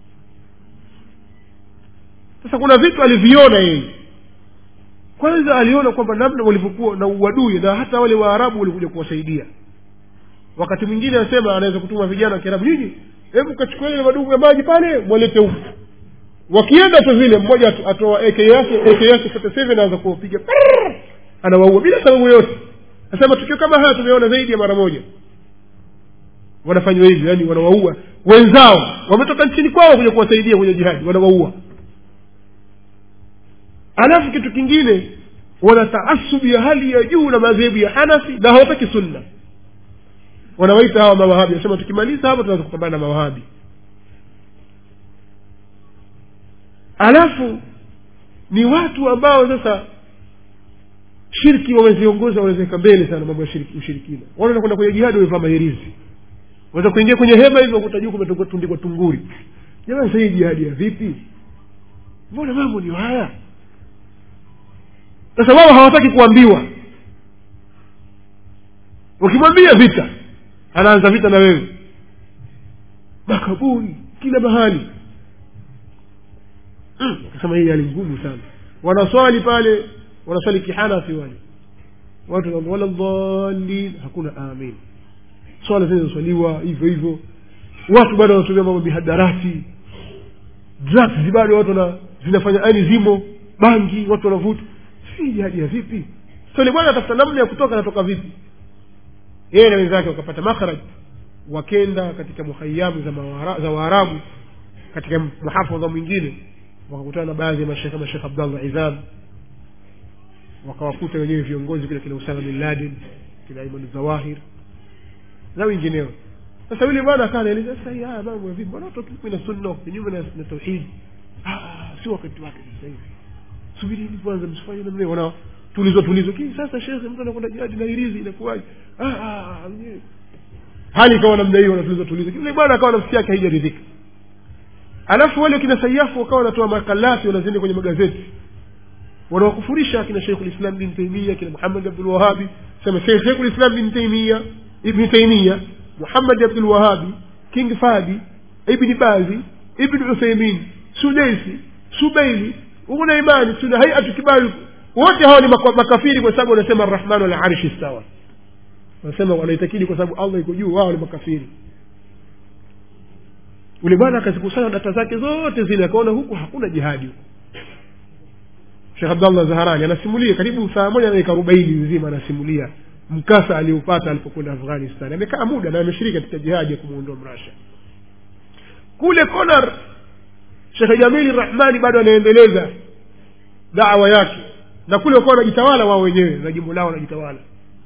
S1: sasa kuna vitu aliviona yeye kwanza aliona kwamba namna walivyokuwa na uadui na hata wale waarabu walikuja kuwasaidia wakati mwingine anasema anaweza kutuma vijana wa kiarabu nyinyi hebu kachukua ile madumu ya maji pale mwalete huku wakienda tu vile mmoja atoa ak yake ak yake anaanza kuwapiga anawaua bila sababu yoyote nasema tukio kama haya tumeona zaidi ya mara moja wanafanywa hivyo yani wanawaua wenzao wametoka nchini kwao kuja kuwasaidia kwenye jihadi wanawaua alafu kitu kingine wana taasubu ya hali ya juu na madhehebu ya hanafi na hawataki sunna wanawaita hawa mawahabi wanasema tukimaliza hapa tunaweza kupambana na mawahabi alafu ni watu ambao sasa shirki wameziongoza wanawezeka mbele sana mambo ya shirki ushirikina wale wanakwenda kwenye jihadi wamevaa mahirizi waweza kuingia kwenye hema hivyo kuta juu kumetundikwa tunguri jamani sahii jihadi ya vipi mbona mambo ndio haya sasa wao hawataki kuambiwa ukimwambia vita anaanza vita na wewe makaburi kila mahali akasema hii hali ngumu sana wanaswali pale wanaswali kihanafi wale watu wala dhalin hakuna amin swala zinazoswaliwa hivyo hivyo watu bado wanatumia mambo mihadarati drugs bado watu wana zinafanya ani zimo bangi watu wanavuta si jihadi ya vipi so bwana atafuta namna ya kutoka anatoka vipi yeye na wenzake wakapata makhraj wakenda katika muhayamu za, mawara, za waarabu katika muhafadha mwingine wakakutana na baadhi ya mashekh kama shekh abdallah izam wakawakuta wenyewe viongozi kile kina usama bin laden kina iman zawahir na wengineo sasa yule bwana akaa anaeleza sasa hii haya mambo ya vipi mbona watu kinyume na sunna kinyume na, na tauhid si wakati wake sasa hivi subirini kwanza msifanye namna hiyo wana tulizwa tulizwa kii sasa shekhe mtu anakwenda jihadi na hirizi inakuwaje hali ikawa namna hiyo wanatulizwa tulizwa yule bwana akawa nafsi yake haijaridhika alafu wale kina sayafu wakawa wanatoa makalati wanazindi kwenye magazeti wanawakufurisha kina sheikhulislam bin taimia kina muhammad abdulwahabi sema sheikhulislam bin taimia ibni taimia muhammad abdulwahabi king fadi ibni bazi ibni utheimin sudaisi subeili una imani tuna haiatu kibali wote hawa ni makafiri kwa sababu wanasema arrahmanu ala arshi stawa wanasema wanaitakidi kwa sababu allah iko juu wao ni makafiri ule bwana akazikusanya data zake zote zile akaona huku hakuna jihadi huku shekh abdallah zaharani anasimulia karibu saa moja na dakika arobaini nzima anasimulia mkasa aliopata alipokwenda afghanistan amekaa muda na ameshiriki katika jihadi ya kumuondoa mrasha kule konar shekhe jamili rahmani bado anaendeleza dawa yake na kule wakuwa wanajitawala wao wenyewe na jimbo lao wanajitawala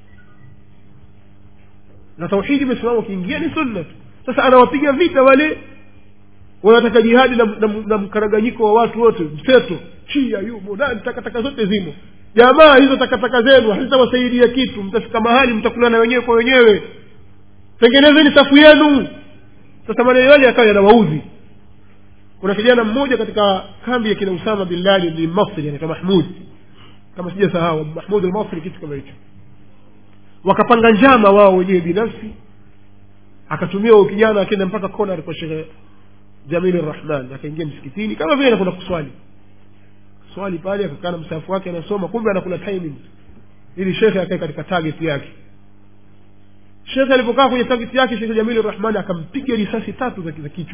S1: na tauhidi imesimama ukiingia ni sunna tu sasa anawapiga vita wale wanataka jihadi na, na, na mkaraganyiko wa watu wote mseto chia yumo nani takataka zote zimo jamaa hizo takataka zenu hazitawasaidia kitu mtafika mahali mtakulana wenyewe kwa wenyewe tengenezeni safu yenu sasa maneno yale yakawa yanawaudhi kuna kijana mmoja katika kambi ya kina usama bin laden ni masri anaitwa mahmud kama sija sahau mahmud almasri kitu kama hicho wakapanga njama wao wenyewe binafsi akatumia huyo kijana akenda mpaka kona kwa shekhe jamili rahman akaingia msikitini kama vile anakwenda kuswali swali pale akakaa na msahafu wake anasoma kumbe anakula timing ili shekhe akae katika target yake shekhe alipokaa kwenye target yake shekhe jamili rahmani akampiga risasi tatu za, za kichwa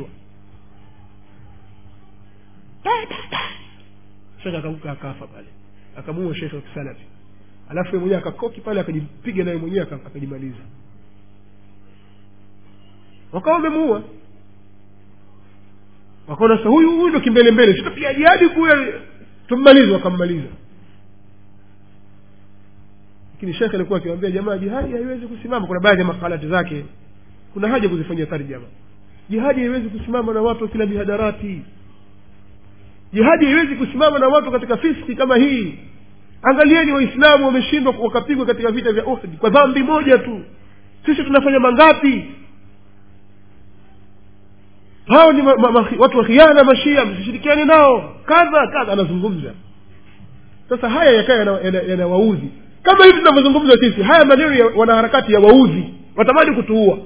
S1: shekhe akaanguka akafa pale akamuua shekhe wa kisalafi alafu ye mwenyewe akakoki pale akajipiga naye mwenyewe akajimaliza wakawa wamemuua wakaona sasa huyu huyu ndo kimbele mbele sitapiga jihadi kule tummalize wakammaliza lakini shekhe alikuwa akiwambia jamaa jihadi haiwezi kusimama kuna baadhi ya makalati zake kuna haja kuzifanyia tarjama jihadi haiwezi kusimama na watu kila mihadarati jihadi haiwezi kusimama na watu katika fiski kama hii angalieni waislamu wameshindwa wakapigwa katika vita vya uhd kwa dhambi moja tu sisi tunafanya mangapi hao ni ma, ma, ma, watu wa khiana mashia msishirikiane nao kadha kadha anazungumza sasa haya yakawa yanawaudhi yana, yana kama hivi tunavyozungumza sisi haya maneno ya wanaharakati ya waudhi watamani kutuua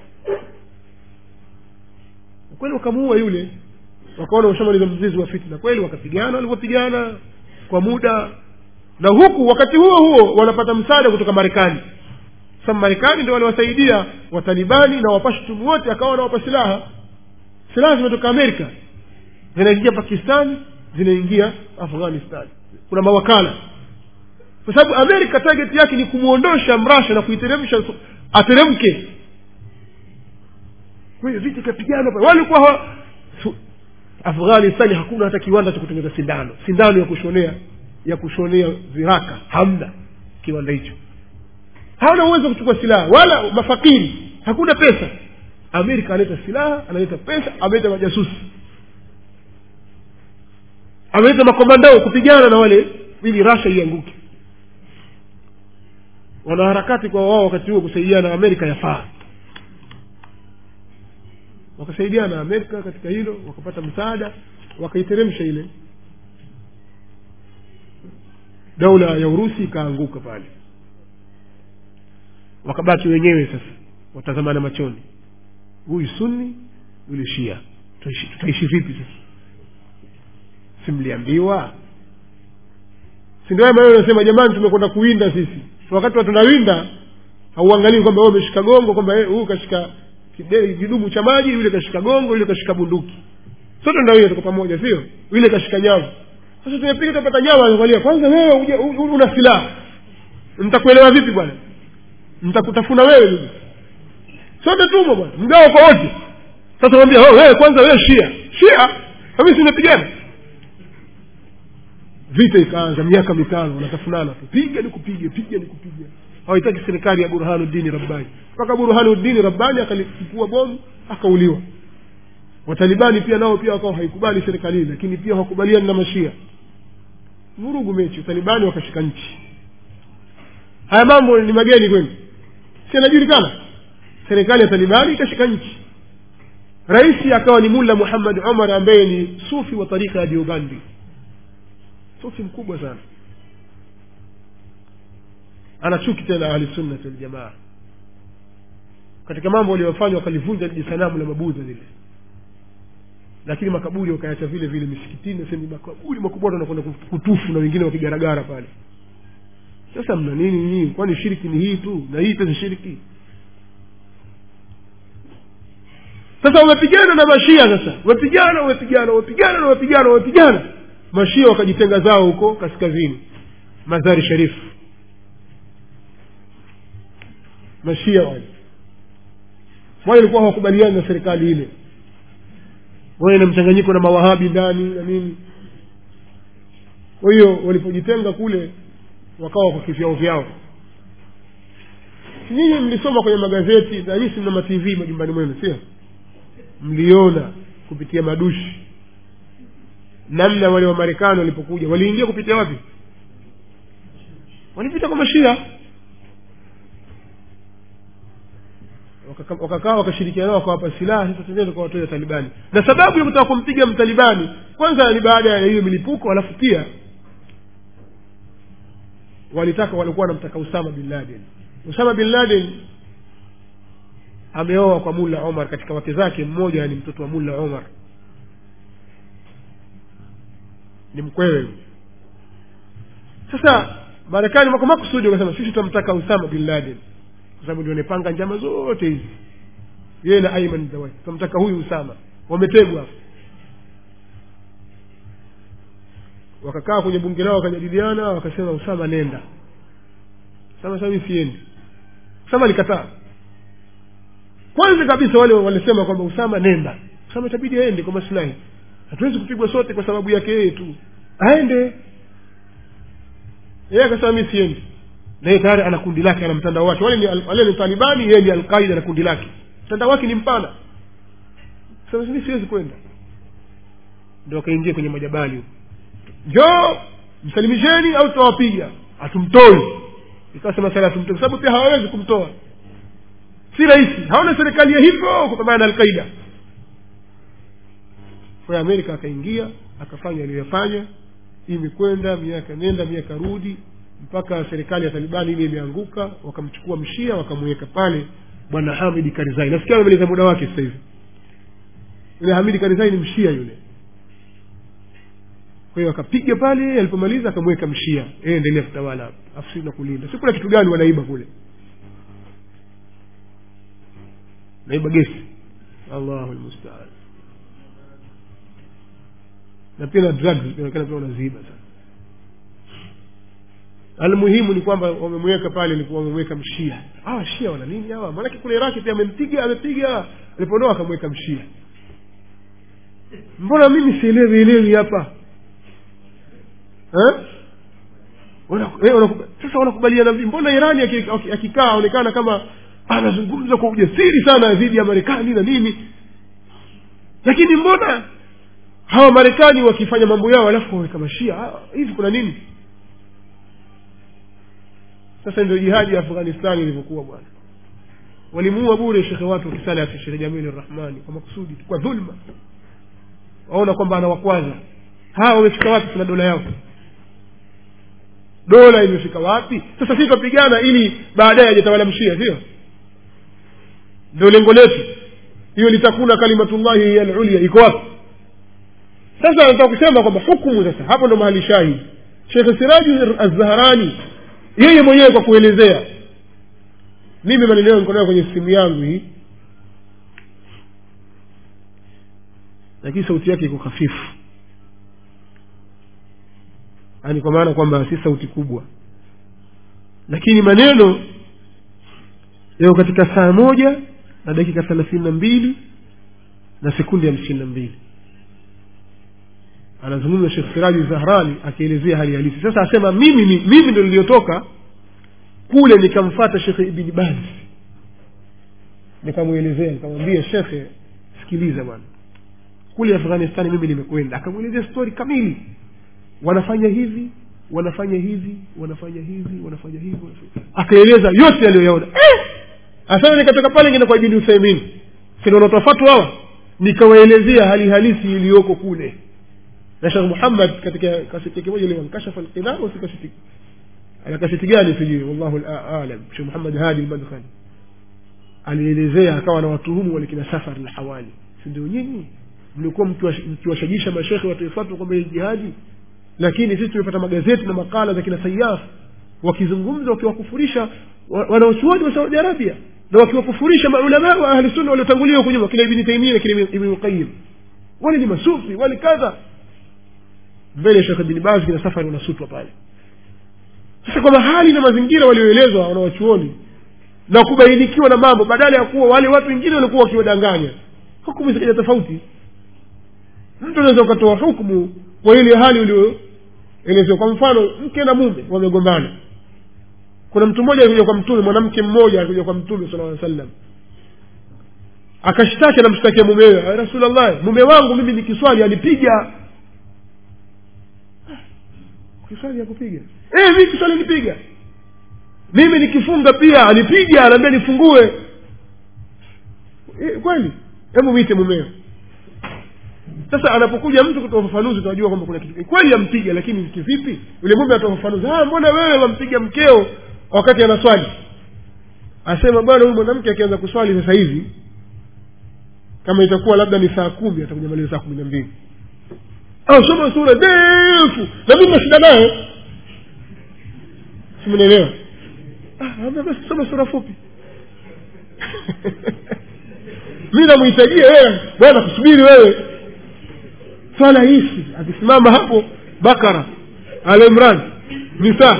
S1: kweli wakamuua yule wakaona ushamaliza mzizi wa fitna kweli wakapigana walivyopigana kwa muda na huku wakati huo huo wanapata msaada kutoka marekani sasa marekani ndio waliwasaidia watalibani na wapashtumu wote akawa wanawapa silaha silaha zimetoka amerika zinaingia pakistani zinaingia afghanistan kuna mawakala kwa sababu amerika target yake ni kumwondosha mrasha na kuiteremsha ateremke kwa hiyo vita ikapigana pale walikuwa hawa afghanistani hakuna hata kiwanda cha kutengeneza sindano sindano ya kushonea ya kushonea viraka hamna kiwanda hicho hawana uwezo wa kuchukua silaha wala mafakiri hakuna pesa amerika analeta silaha analeta pesa ameleta majasusi ameleta makomandao kupigana na wale ili rasha ianguke wanaharakati kwa wao wakati huo kusaidiana na amerika yafaa wakasaidiana na amerika katika hilo wakapata msaada wakaiteremsha ile daula ya urusi ikaanguka pale wakabaki wenyewe sasa watazamana machoni huyu sunni yule shia tutaishi, tutaishi vipi sasa simliambiwa sindio maneno nasema jamani tumekwenda kuwinda sisi wakati wa tunawinda hauangalii kwamba wewe umeshika gongo kwamba eh, huyu kashika kide- kidumu cha maji yule kashika gongo yule kashika bunduki sote ndawia tuko pamoja sio yule kashika nyavu sasa tumepiga tupata nyavu anaangalia kwanza wewe uje- u- u- una silaha nitakuelewa vipi bwana nitakutafuna wewe mimi sote tumo bwana mgao kwa wote sasa mwambia oh, wewe kwanza wewe shia shia kami simepigana vita ikaanza miaka mitano wanatafunana tu piga nikupige piga nikupige hawahitaki serikali ya burhanuddini rabbani mpaka burhanuddini rabbani akalipua bomu akauliwa watalibani pia nao pia wakawa haikubali serikali hii lakini pia hawakubaliani na mashia vurugu mechi watalibani wakashika nchi haya mambo ni mageni kwenu si anajulikana serikali ya talibani ikashika nchi rais akawa ni mulla muhammad umar ambaye ni sufi wa tarika ya diobandi sufi mkubwa sana ana chuki tena ahlisunnati waljamaa katika mambo waliyofanya wakalivunja liji sanamu la mabudha lile lakini makaburi wakaacha vile vile misikitini sasa ni makaburi makubwa watu wanakwenda kutufu na wengine wakigaragara pale sasa mna nini nyinyi kwani shiriki ni hii tu na hii pesa shiriki sasa wamepigana na mashia sasa wamepigana wamepigana wamepigana na wamepigana wamepigana mashia wakajitenga zao huko kaskazini mazari sharifu mashia wale wale walikuwa hawakubaliani na serikali ile wawe na mchanganyiko na mawahabi ndani na nini kwa hiyo walipojitenga kule wakawa kwa kivyao vyao nyinyi mlisoma kwenye magazeti na nyinyi mna matv majumbani mwenu sio mliona kupitia madushi namna wale wamarekani walipokuja waliingia kupitia wapi walipita kwa mashia Wakaka- wakakaa wakashirikiana nao wakawapa silaha sasa tendeni tukawatoa talibani na sababu ya kutaka kumpiga mtalibani kwanza ni baada ya hiyo milipuko alafu pia walitaka walikuwa wanamtaka usama bin laden usama bin laden ameoa kwa mulla omar katika wake zake mmoja ni mtoto wa mulla omar ni mkwewe yule. sasa marekani wako makusudi wakasema sisi tunamtaka usama bin laden kwa sababu ndio anapanga njama zote hizi yeye na aiman zawai tunamtaka huyu usama wametegwa hapo wakakaa kwenye bunge lao wakajadiliana wakasema usama nenda usama sasa mimi siendi usama alikataa kwanza kabisa wale walisema kwamba usama nenda usama itabidi aende kwa maslahi hatuwezi kupigwa sote kwa sababu yake yeye tu aende yeye akasema mi siendi na yeye tayari ana kundi lake ana mtandao wake wale ni, al- wale ni talibani yeye ni alqaida na kundi lake mtandao wake ni mpana sasa mi siwezi kwenda ndo akaingia kwenye majabali huko njoo msalimisheni au tutawapiga hatumtoi ikasema sala hatumtoi kwa sababu pia hawawezi kumtoa si rahisi hawana serikali ya hivyo kupambana na alqaida kwa hiyo amerika akaingia akafanya aliyoyafanya imekwenda miaka nenda miaka rudi mpaka serikali ya talibani ile imeanguka wakamchukua mshia wakamweka pale bwana hamidi karizai nasikia amemaliza muda wake sasa hivi yule hamidi karizai ni mshia yule kwa hiyo akapiga pale alipomaliza akamweka mshia yeye endelea kutawala hapo afu sisi na kulinda si kuna kitu gani wanaiba kule naiba gesi allahu lmustaan na pia na drugs inaonekana pia wanaziiba sana almuhimu ni kwamba wamemweka pale ilikuwa wamemweka mshia hawa shia wana nini hawa maanake kule iraki pia amempiga amepiga alipoondoa akamweka mshia mbona mimi sielewi elewi hapa Eh? Wana- eh, wanaku- sasa wanakubaliana vipi mbona irani aki- aki- akikaa aonekana kama anazungumza kwa ujasiri sana dhidi ya marekani na nini lakini mbona hawa marekani wakifanya mambo yao alafu waweka mashia Ah, hivi kuna nini sasa ndio jihadi ya afghanistani ilivyokuwa bwana walimuua bure shekhe watu wakisalafi shekhe jamili rahmani kwa makusudi kwa dhulma waona kwamba anawakwaza hawa wamefika wapi tuna dola yao dola imefika wapi sasa sisi twapigana ili baadaye ajatawala mshia sio ndio lengo letu hiyo litakuna kalimatullahi hiya lulia iko wapi sasa nataka kusema kwamba hukumu sasa hapo ndo mahali shahidi shekhe siraji azzaharani yeye mwenyewe kwa kuelezea mimi maneno yangu niko nayo kwenye simu yangu hii lakini sauti yake iko hafifu yaani kwa maana kwamba si sauti kubwa lakini maneno yako katika saa moja na dakika thelathini na mbili na sekundi hamsini na mbili anazungumza shekh siraji zahrani akielezea hali halisi sasa asema mimi ni mimi ndo niliyotoka kule nikamfata shekhe ibni baz nikamwelezea nikamwambia shekhe sikiliza bwana kule afghanistani mimi nimekwenda akamwelezea stori kamili wanafanya hivi wanafanya hivi wanafanya hivi wanafanya hivi wanafanya- akaeleza yote aliyoyaona eh! asana nikatoka pale ngine kwa ibni uthaimin sinonatofatu hawa nikawaelezea hali halisi iliyoko kule na shekh muhammad katika kaseti yake moja liwankashafa lqinaa si kaseti ana kaseti gani sijui wallahu la- alam shekh muhammad hadi lmadkhali alielezea akawa na watuhumu walikina safar na hawali si ndio nyinyi mlikuwa mkiwash- mkiwashajisha mashekhe wataifatu kwamba hii jihadi lakini sisi tumepata magazeti na makala za kina sayaf wakizungumza wakiwakufurisha wa- wanaochuoni wa saudi arabia na wakiwakufurisha maulamaa wa ahli sunna waliotangulia huku nyuma kina ibni taimia na kina ibni qayim wale ni masufi wale kadha mbele ya shekh bin baz kina safari wanasutwa pale sasa kwa mahali na mazingira walioelezwa wanawachuoni na kubainikiwa na mambo badala ya kuwa wale watu wengine walikuwa wakiwadanganya hukumu zikaja tofauti mtu unaweza ukatoa hukumu kwa ile hali ulioelezewa kwa mfano mke na mume wamegombana kuna mtu mmoja alikuja kwa mtume mwanamke mmoja alikuja kwa mtume sala llaw sallam akashtaki anamshtakia mumewe "Ya rasulllah mume wangu mimi nikiswali anipiga kiswali ya kupiga eh, mi kiswali nipiga mimi nikifunga pia anipiga anaambia nifungue eh, kweli hebu mwite mumeo sasa anapokuja mtu kutoa ufafanuzi tunajua kwamba kuna kitu kweli ampiga lakini kivipi yule mume atoa ufafanuzi "Ah, mbona wewe wampiga mkeo wakati anaswali asema bwana huyu mwanamke akianza kuswali sasa hivi kama itakuwa labda ni saa kumi atakuja maliza saa kumi na mbili au soma sura ndefu na mimi nashida naye simnaelewa ah, basi soma sura fupi mi namhitajia wewe bwana kusubiri wewe swala hisi akisimama hapo bakara alimran nisa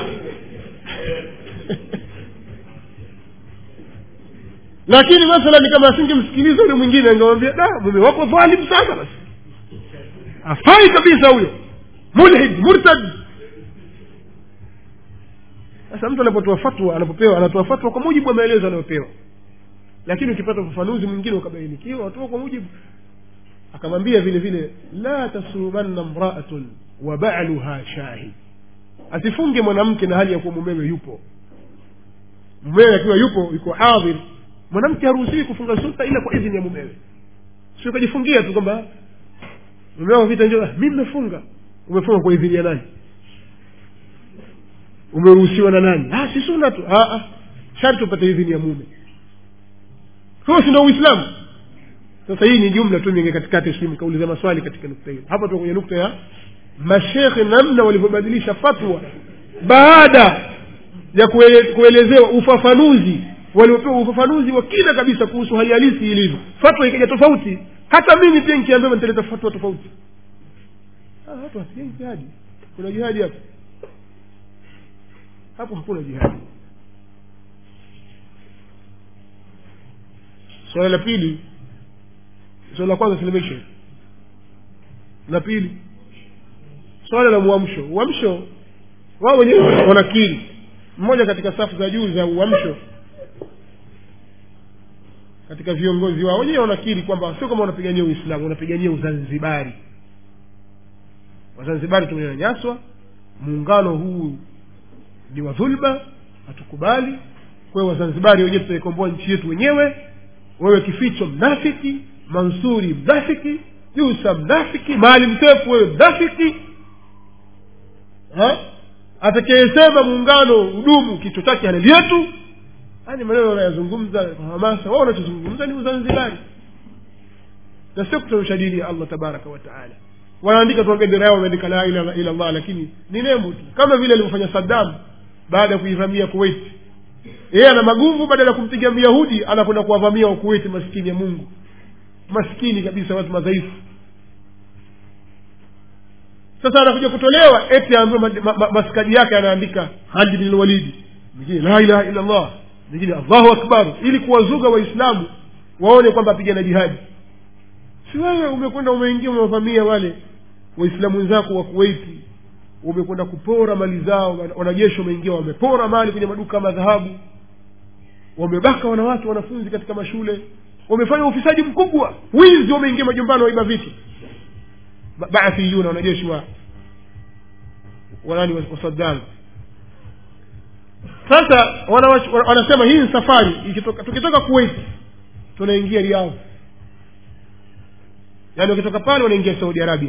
S1: lakini mathalan kama asingemsikiliza yule mwingine angemwambia da mume wako dhalim sana basi afai kabisa huyo mulhid murtad sasa mtu anapotoa fatwa anapopewa anatoa fatwa kwa mujibu wa maelezo anayopewa lakini ukipata ufafanuzi mwingine ukabainikiwa watoa kwa mujibu akamwambia vile vile la tasumanna mraatun wa baluha shahid asifunge mwanamke na hali ya kuwa mumewe yupo mumewe akiwa yupo yuko hadhir mwanamke haruhusiwi kufunga sunna ila kwa idhini ya mumewe sio ukajifungia tu kwamba mumeo vita njo mi mmefunga umefunga kwa idhini ya nani umeruhusiwa na nani ah, si sunna tu ah, ah. sharti upate idhini ya mume huo si ndo uislamu sasa hii ni jumla tu mingi katikati sijui mkauliza maswali katika nukta hiyo hapa tu kwenye nukta ya mashekhe namna walivyobadilisha fatwa baada ya kuele, kuelezewa ufafanuzi waliopewa ufafanuzi wa kina kabisa kuhusu hali halisi ilivyo fatwa ikaja tofauti hata mimi pia nikiambiwa nitaleta fatwa tofauti Ah, watu wasipigani jihadi kuna jihadi hapo hapo hakuna jihadi swala la pili swala la kwanza silimisho la pili swala la uamsho uamsho wao wenyewe wanakiri mmoja katika safu za juu za uamsho katika viongozi wao wenyewe wanakiri kwamba sio kama wanapigania uislamu wanapigania uzanzibari wazanzibari tumenyanyaswa muungano huu ni wa dhulma hatukubali kwa hiyo wazanzibari wenyewe tutaikomboa nchi yetu wenyewe wewe kificho mnafiki mansuri mnafiki jusa mnafiki maalim sefu wewe mnafiki Ha? atakayesema muungano udumu kichwa chake halali yetu yani maneno wanayazungumza kwa hamasa wao wanachozungumza ni uzanzibari na sio kutorosha dini ya allah tabaraka wataala wanaandika tu bendera yao wameandika la ilaha illa allah lakini ni nembo tu kama vile alivyofanya saddam baada ya kuivamia kuwait yeye ana maguvu badala ya kumpiga myahudi anakwenda kuwavamia wakuweti maskini ya mungu maskini kabisa watu madhaifu sasa anakuja kutolewa eti ambayo ma, ma, ma, maskadi yake anaandika halid bin lwalidi mwingine la ilaha illa allah mwingine allahu akbar ili kuwazuga waislamu waone kwamba apigana jihadi si wewe umekwenda umeingia umewavamia wale waislamu wenzako wa kuwaiti umekwenda kupora mali zao wanajeshi wameingia wamepora mali kwenye maduka ya madhahabu wamebaka wanawake wanafunzi katika mashule wamefanya ufisadi mkubwa wizi wameingia majumbani waiba vitu Ba- baathiyuna wanajeshi wa wanani wa wa saddam sasa wanawach- wana- wanasema hii ni safari ikitoka tukitoka kuwait tunaingia riadh yaani wakitoka pale wanaingia saudi arabia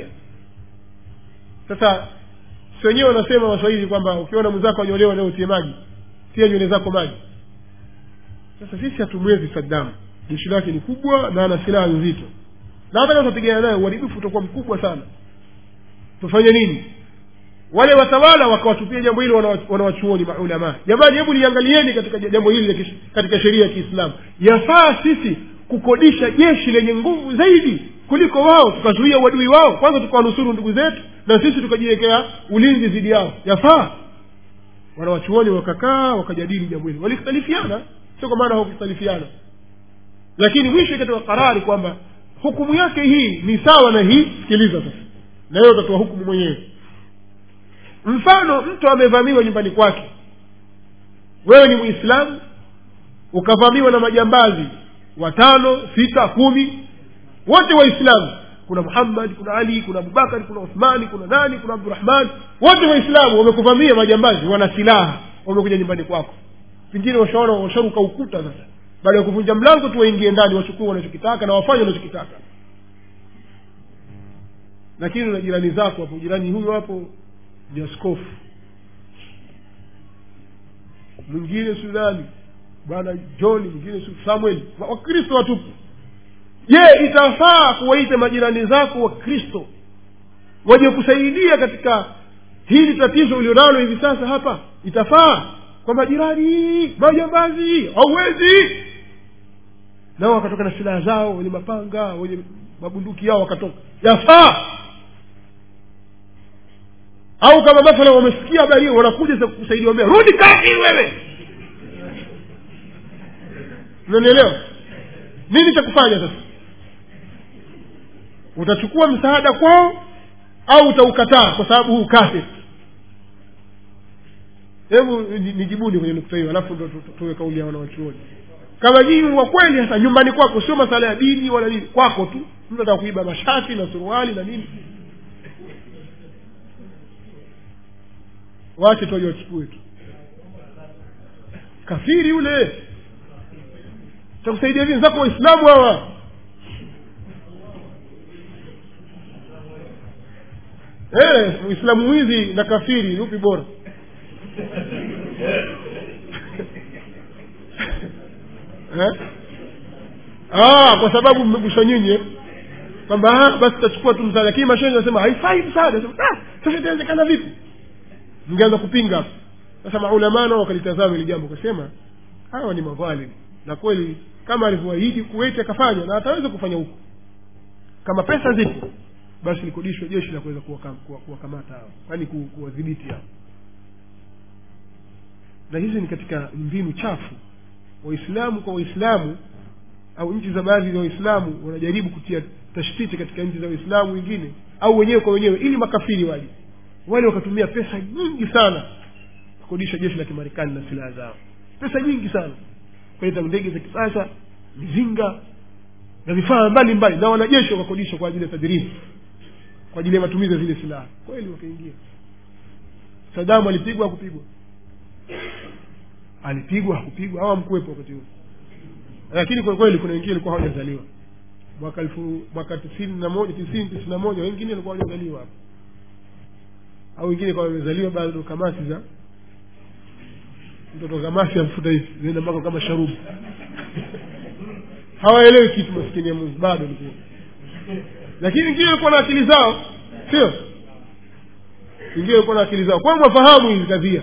S1: sasa si wenyewe wanasema waswahili kwamba ukiona mwenzako anyolewa leo utie maji tia nywele zako maji sasa sisi hatumwezi saddam jeshi lake ni kubwa na ana silaha nzito na hata kama tutapigana naye uharibifu utakuwa mkubwa sana tufanye nini wale watawala wakawatupia jambo hili wana- wanawachuoni maulamaa jamani hebu liangalieni katika jambo hili la kish- katika sheria ya kiislamu yafaa sisi kukodisha jeshi lenye nguvu zaidi kuliko wao tukazuia uadui wao kwanza tukawanusuru ndugu zetu na sisi tukajiwekea ulinzi dhidi yao yafaa wanawachuoni wakakaa wakajadili jambo hili walikhtalifiana sio kwa maana hawakukhtalifiana lakini mwisho ikatoa karari kwamba hukumu yake hii ni sawa na hii sikiliza sasa na wewe utatoa hukumu mwenyewe mfano mtu amevamiwa nyumbani kwake wewe ni mwislamu ukavamiwa na majambazi watano sita kumi wote waislamu kuna muhammad kuna ali kuna abubakari kuna uthmani kuna nani kuna abdurahman wote waislamu wamekuvamia majambazi wana silaha wamekuja nyumbani kwako pengine washaona washaruka ukuta sasa baada ya kuvunja mlango tu waingie ndani wachukue wanachokitaka na wafanye wanachokitaka lakini na jirani zako hapo jirani huyo hapo ni askofu mwingine sudani bwana john mwingine Su- samuel Wa- wakristo watupu je itafaa kuwaita majirani zako wakristo waje kusaidia katika hili tatizo ulionalo hivi sasa hapa itafaa kwa majirani majambazi hauwezi nao wakatoka na silaha zao wenye mapanga wenye mabunduki yao wakatoka yafaa au kama mathala wamesikia habari hiyo wanakuja sasa kusaidia wambea rudi kati wewe unanielewa nini cha kufanya sasa utachukua msaada kwao au utaukataa kwa sababu huu kafir hebu ni- nijibuni kwenye nukta hiyo alafu ndo tu- tu- tuwe kauli ya wanawachuoni kama nyinyi wa kweli hasa nyumbani kwako sio masala ya dini wala nini kwako tu mtu ataka kuiba mashati na suruali na nini wache tu waje wachukue tu kafiri yule takusaidia vipi zako waislamu hawa Eh, muislamu mwizi na kafiri upi bora eh? ah, kwa sababu mmeguswa nyinyi eh? kwamba ah, basi tutachukua tu msaada lakini mashehe nasema haifai msaada Sema, ah, sasa itawezekana vipi mngeanza kupinga hapo sasa maulamaa nao wakalitazama hili jambo kasema hawa ni madhalim na kweli kama alivyoahidi kuweti akafanya na ataweza kufanya huko kama pesa zipo basi likodishwe jeshi la kuweza kuwakam- kuwa- kuwakamata hao yaani ku- kuwadhibiti hao na hizi ni katika mbinu chafu waislamu kwa waislamu au nchi za baadhi za waislamu wanajaribu kutia tashtiti katika nchi za waislamu wengine au wenyewe kwa wenyewe ili makafiri waje wale wakatumia pesa nyingi sana kukodisha jeshi la kimarekani na silaha zao pesa nyingi sana kuleta ndege za kisasa mizinga na vifaa mbalimbali na wanajeshi wakakodisha kwa ajili ya tadribu kwa ajili ya matumizi ya zile silaha kweli wakaingia sadamu alipigwa kupigwa alipigwa hakupigwa au amkuwepo wakati huo lakini kwa kweli kuna wengine walikuwa hawajazaliwa mwaka elfu mwaka tisini na moja tisini tisini na moja wengine walikuwa hawajazaliwa hapo au wengine kwa wamezaliwa bado kamasi za mtoto kamasi amfuta hivi zinaenda mpaka kama sharubu hawaelewi kitu maskini ya mungu bado ni lakini wengine walikuwa na akili zao sio wengine walikuwa na akili zao kwa hiyo mwafahamu hizi kadhia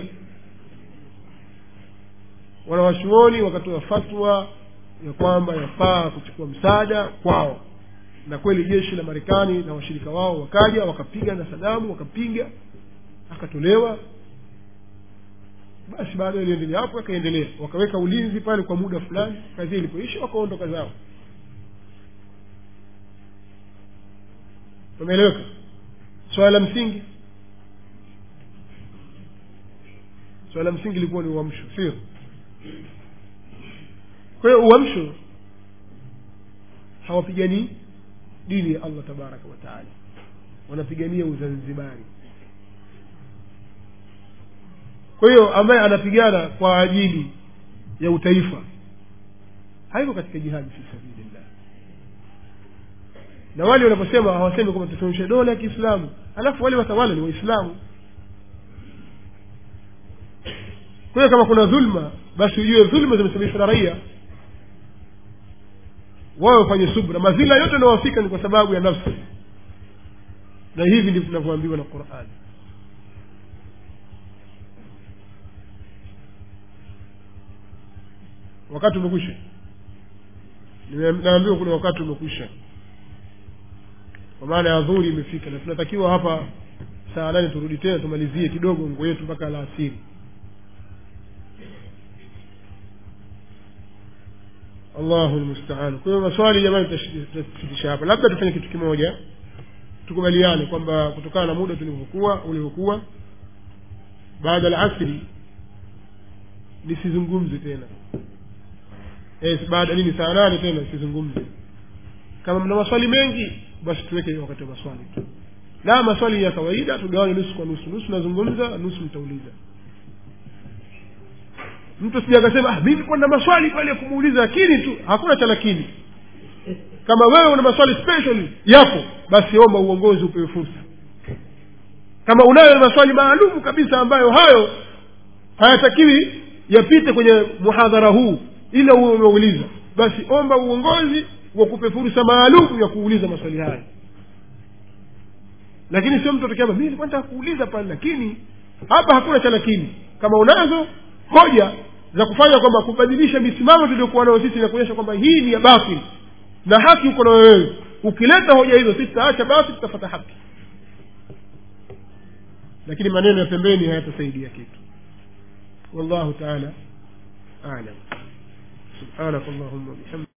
S1: wanawachuoni wakatoa fatwa ya kwamba yafaa kuchukua msaada kwao na kweli jeshi la marekani na washirika wao wakaja wakapiga na sadamu wakapiga akatolewa basi baada iliendelea hapo akaendelea wakaweka ulinzi pale kwa muda fulani kazi ilipoisha wakaondoka zao umeeleweka swala la msingi swala la msingi ilikuwa ni uamsho sio kwa hiyo uamsho hawapiganii dini ya allah tabaraka wataala wanapigania uzanzibari kwa hiyo ambaye anapigana kwa ajili ya utaifa haiko katika jihadi fi sabilillah na wale wanaposema hawasemi kwamba tusimamishe dola ya kiislamu alafu wale watawala ni waislamu kwa hiyo kama kuna dhulma basi ujue dhulma zimesababishwa na raia wao wafanye subra mazila yote yanayowafika ni kwa sababu ya nafsi na hivi ndivyo tunavyoambiwa na qurani wakati umekwisha naambiwa kuna wakati umekwisha kwa maana ya dhuri imefika na tunatakiwa hapa saa nane turudi tena tumalizie kidogo nguo yetu mpaka alasiri allahu lmustaan kwa hiyo maswali jamani tutasitisha hapa labda tufanye kitu kimoja tukubaliane kwamba kutokana na muda tulivyokuwa ulivyokuwa baada la asri nisizungumze tena yes, baada nini saa nane tena nisizungumze kama mna maswali mengi basi tuweke wakati wa maswali tu la maswali ya kawaida tugawane nusu kwa nusu nusu nazungumza nusu mtauliza mtu sija akasema ah, mimi kuwa na maswali pale ya kumuuliza lakini tu hakuna cha lakini kama wewe una maswali special yapo basi omba uongozi upewe fursa kama unayo maswali maalum kabisa ambayo hayo hayatakiwi yapite kwenye muhadhara huu ila uwe umeuliza basi omba uongozi wakupe fursa maalum ya kuuliza maswali haya lakini sio mtu atakiama mi nilikuwa nataka kuuliza pale lakini hapa hakuna cha lakini kama unazo hoja za kufanya kwamba kubadilisha misimamo tuliokuwa nayo sisi na kuonyesha kwamba hii ni ya batil na haki uko nayo wewe ukileta hoja hizo sisi tutaacha basi tutafata haki lakini maneno ya pembeni hayatasaidia kitu wallahu taala alam subhanak allahuma bihamdi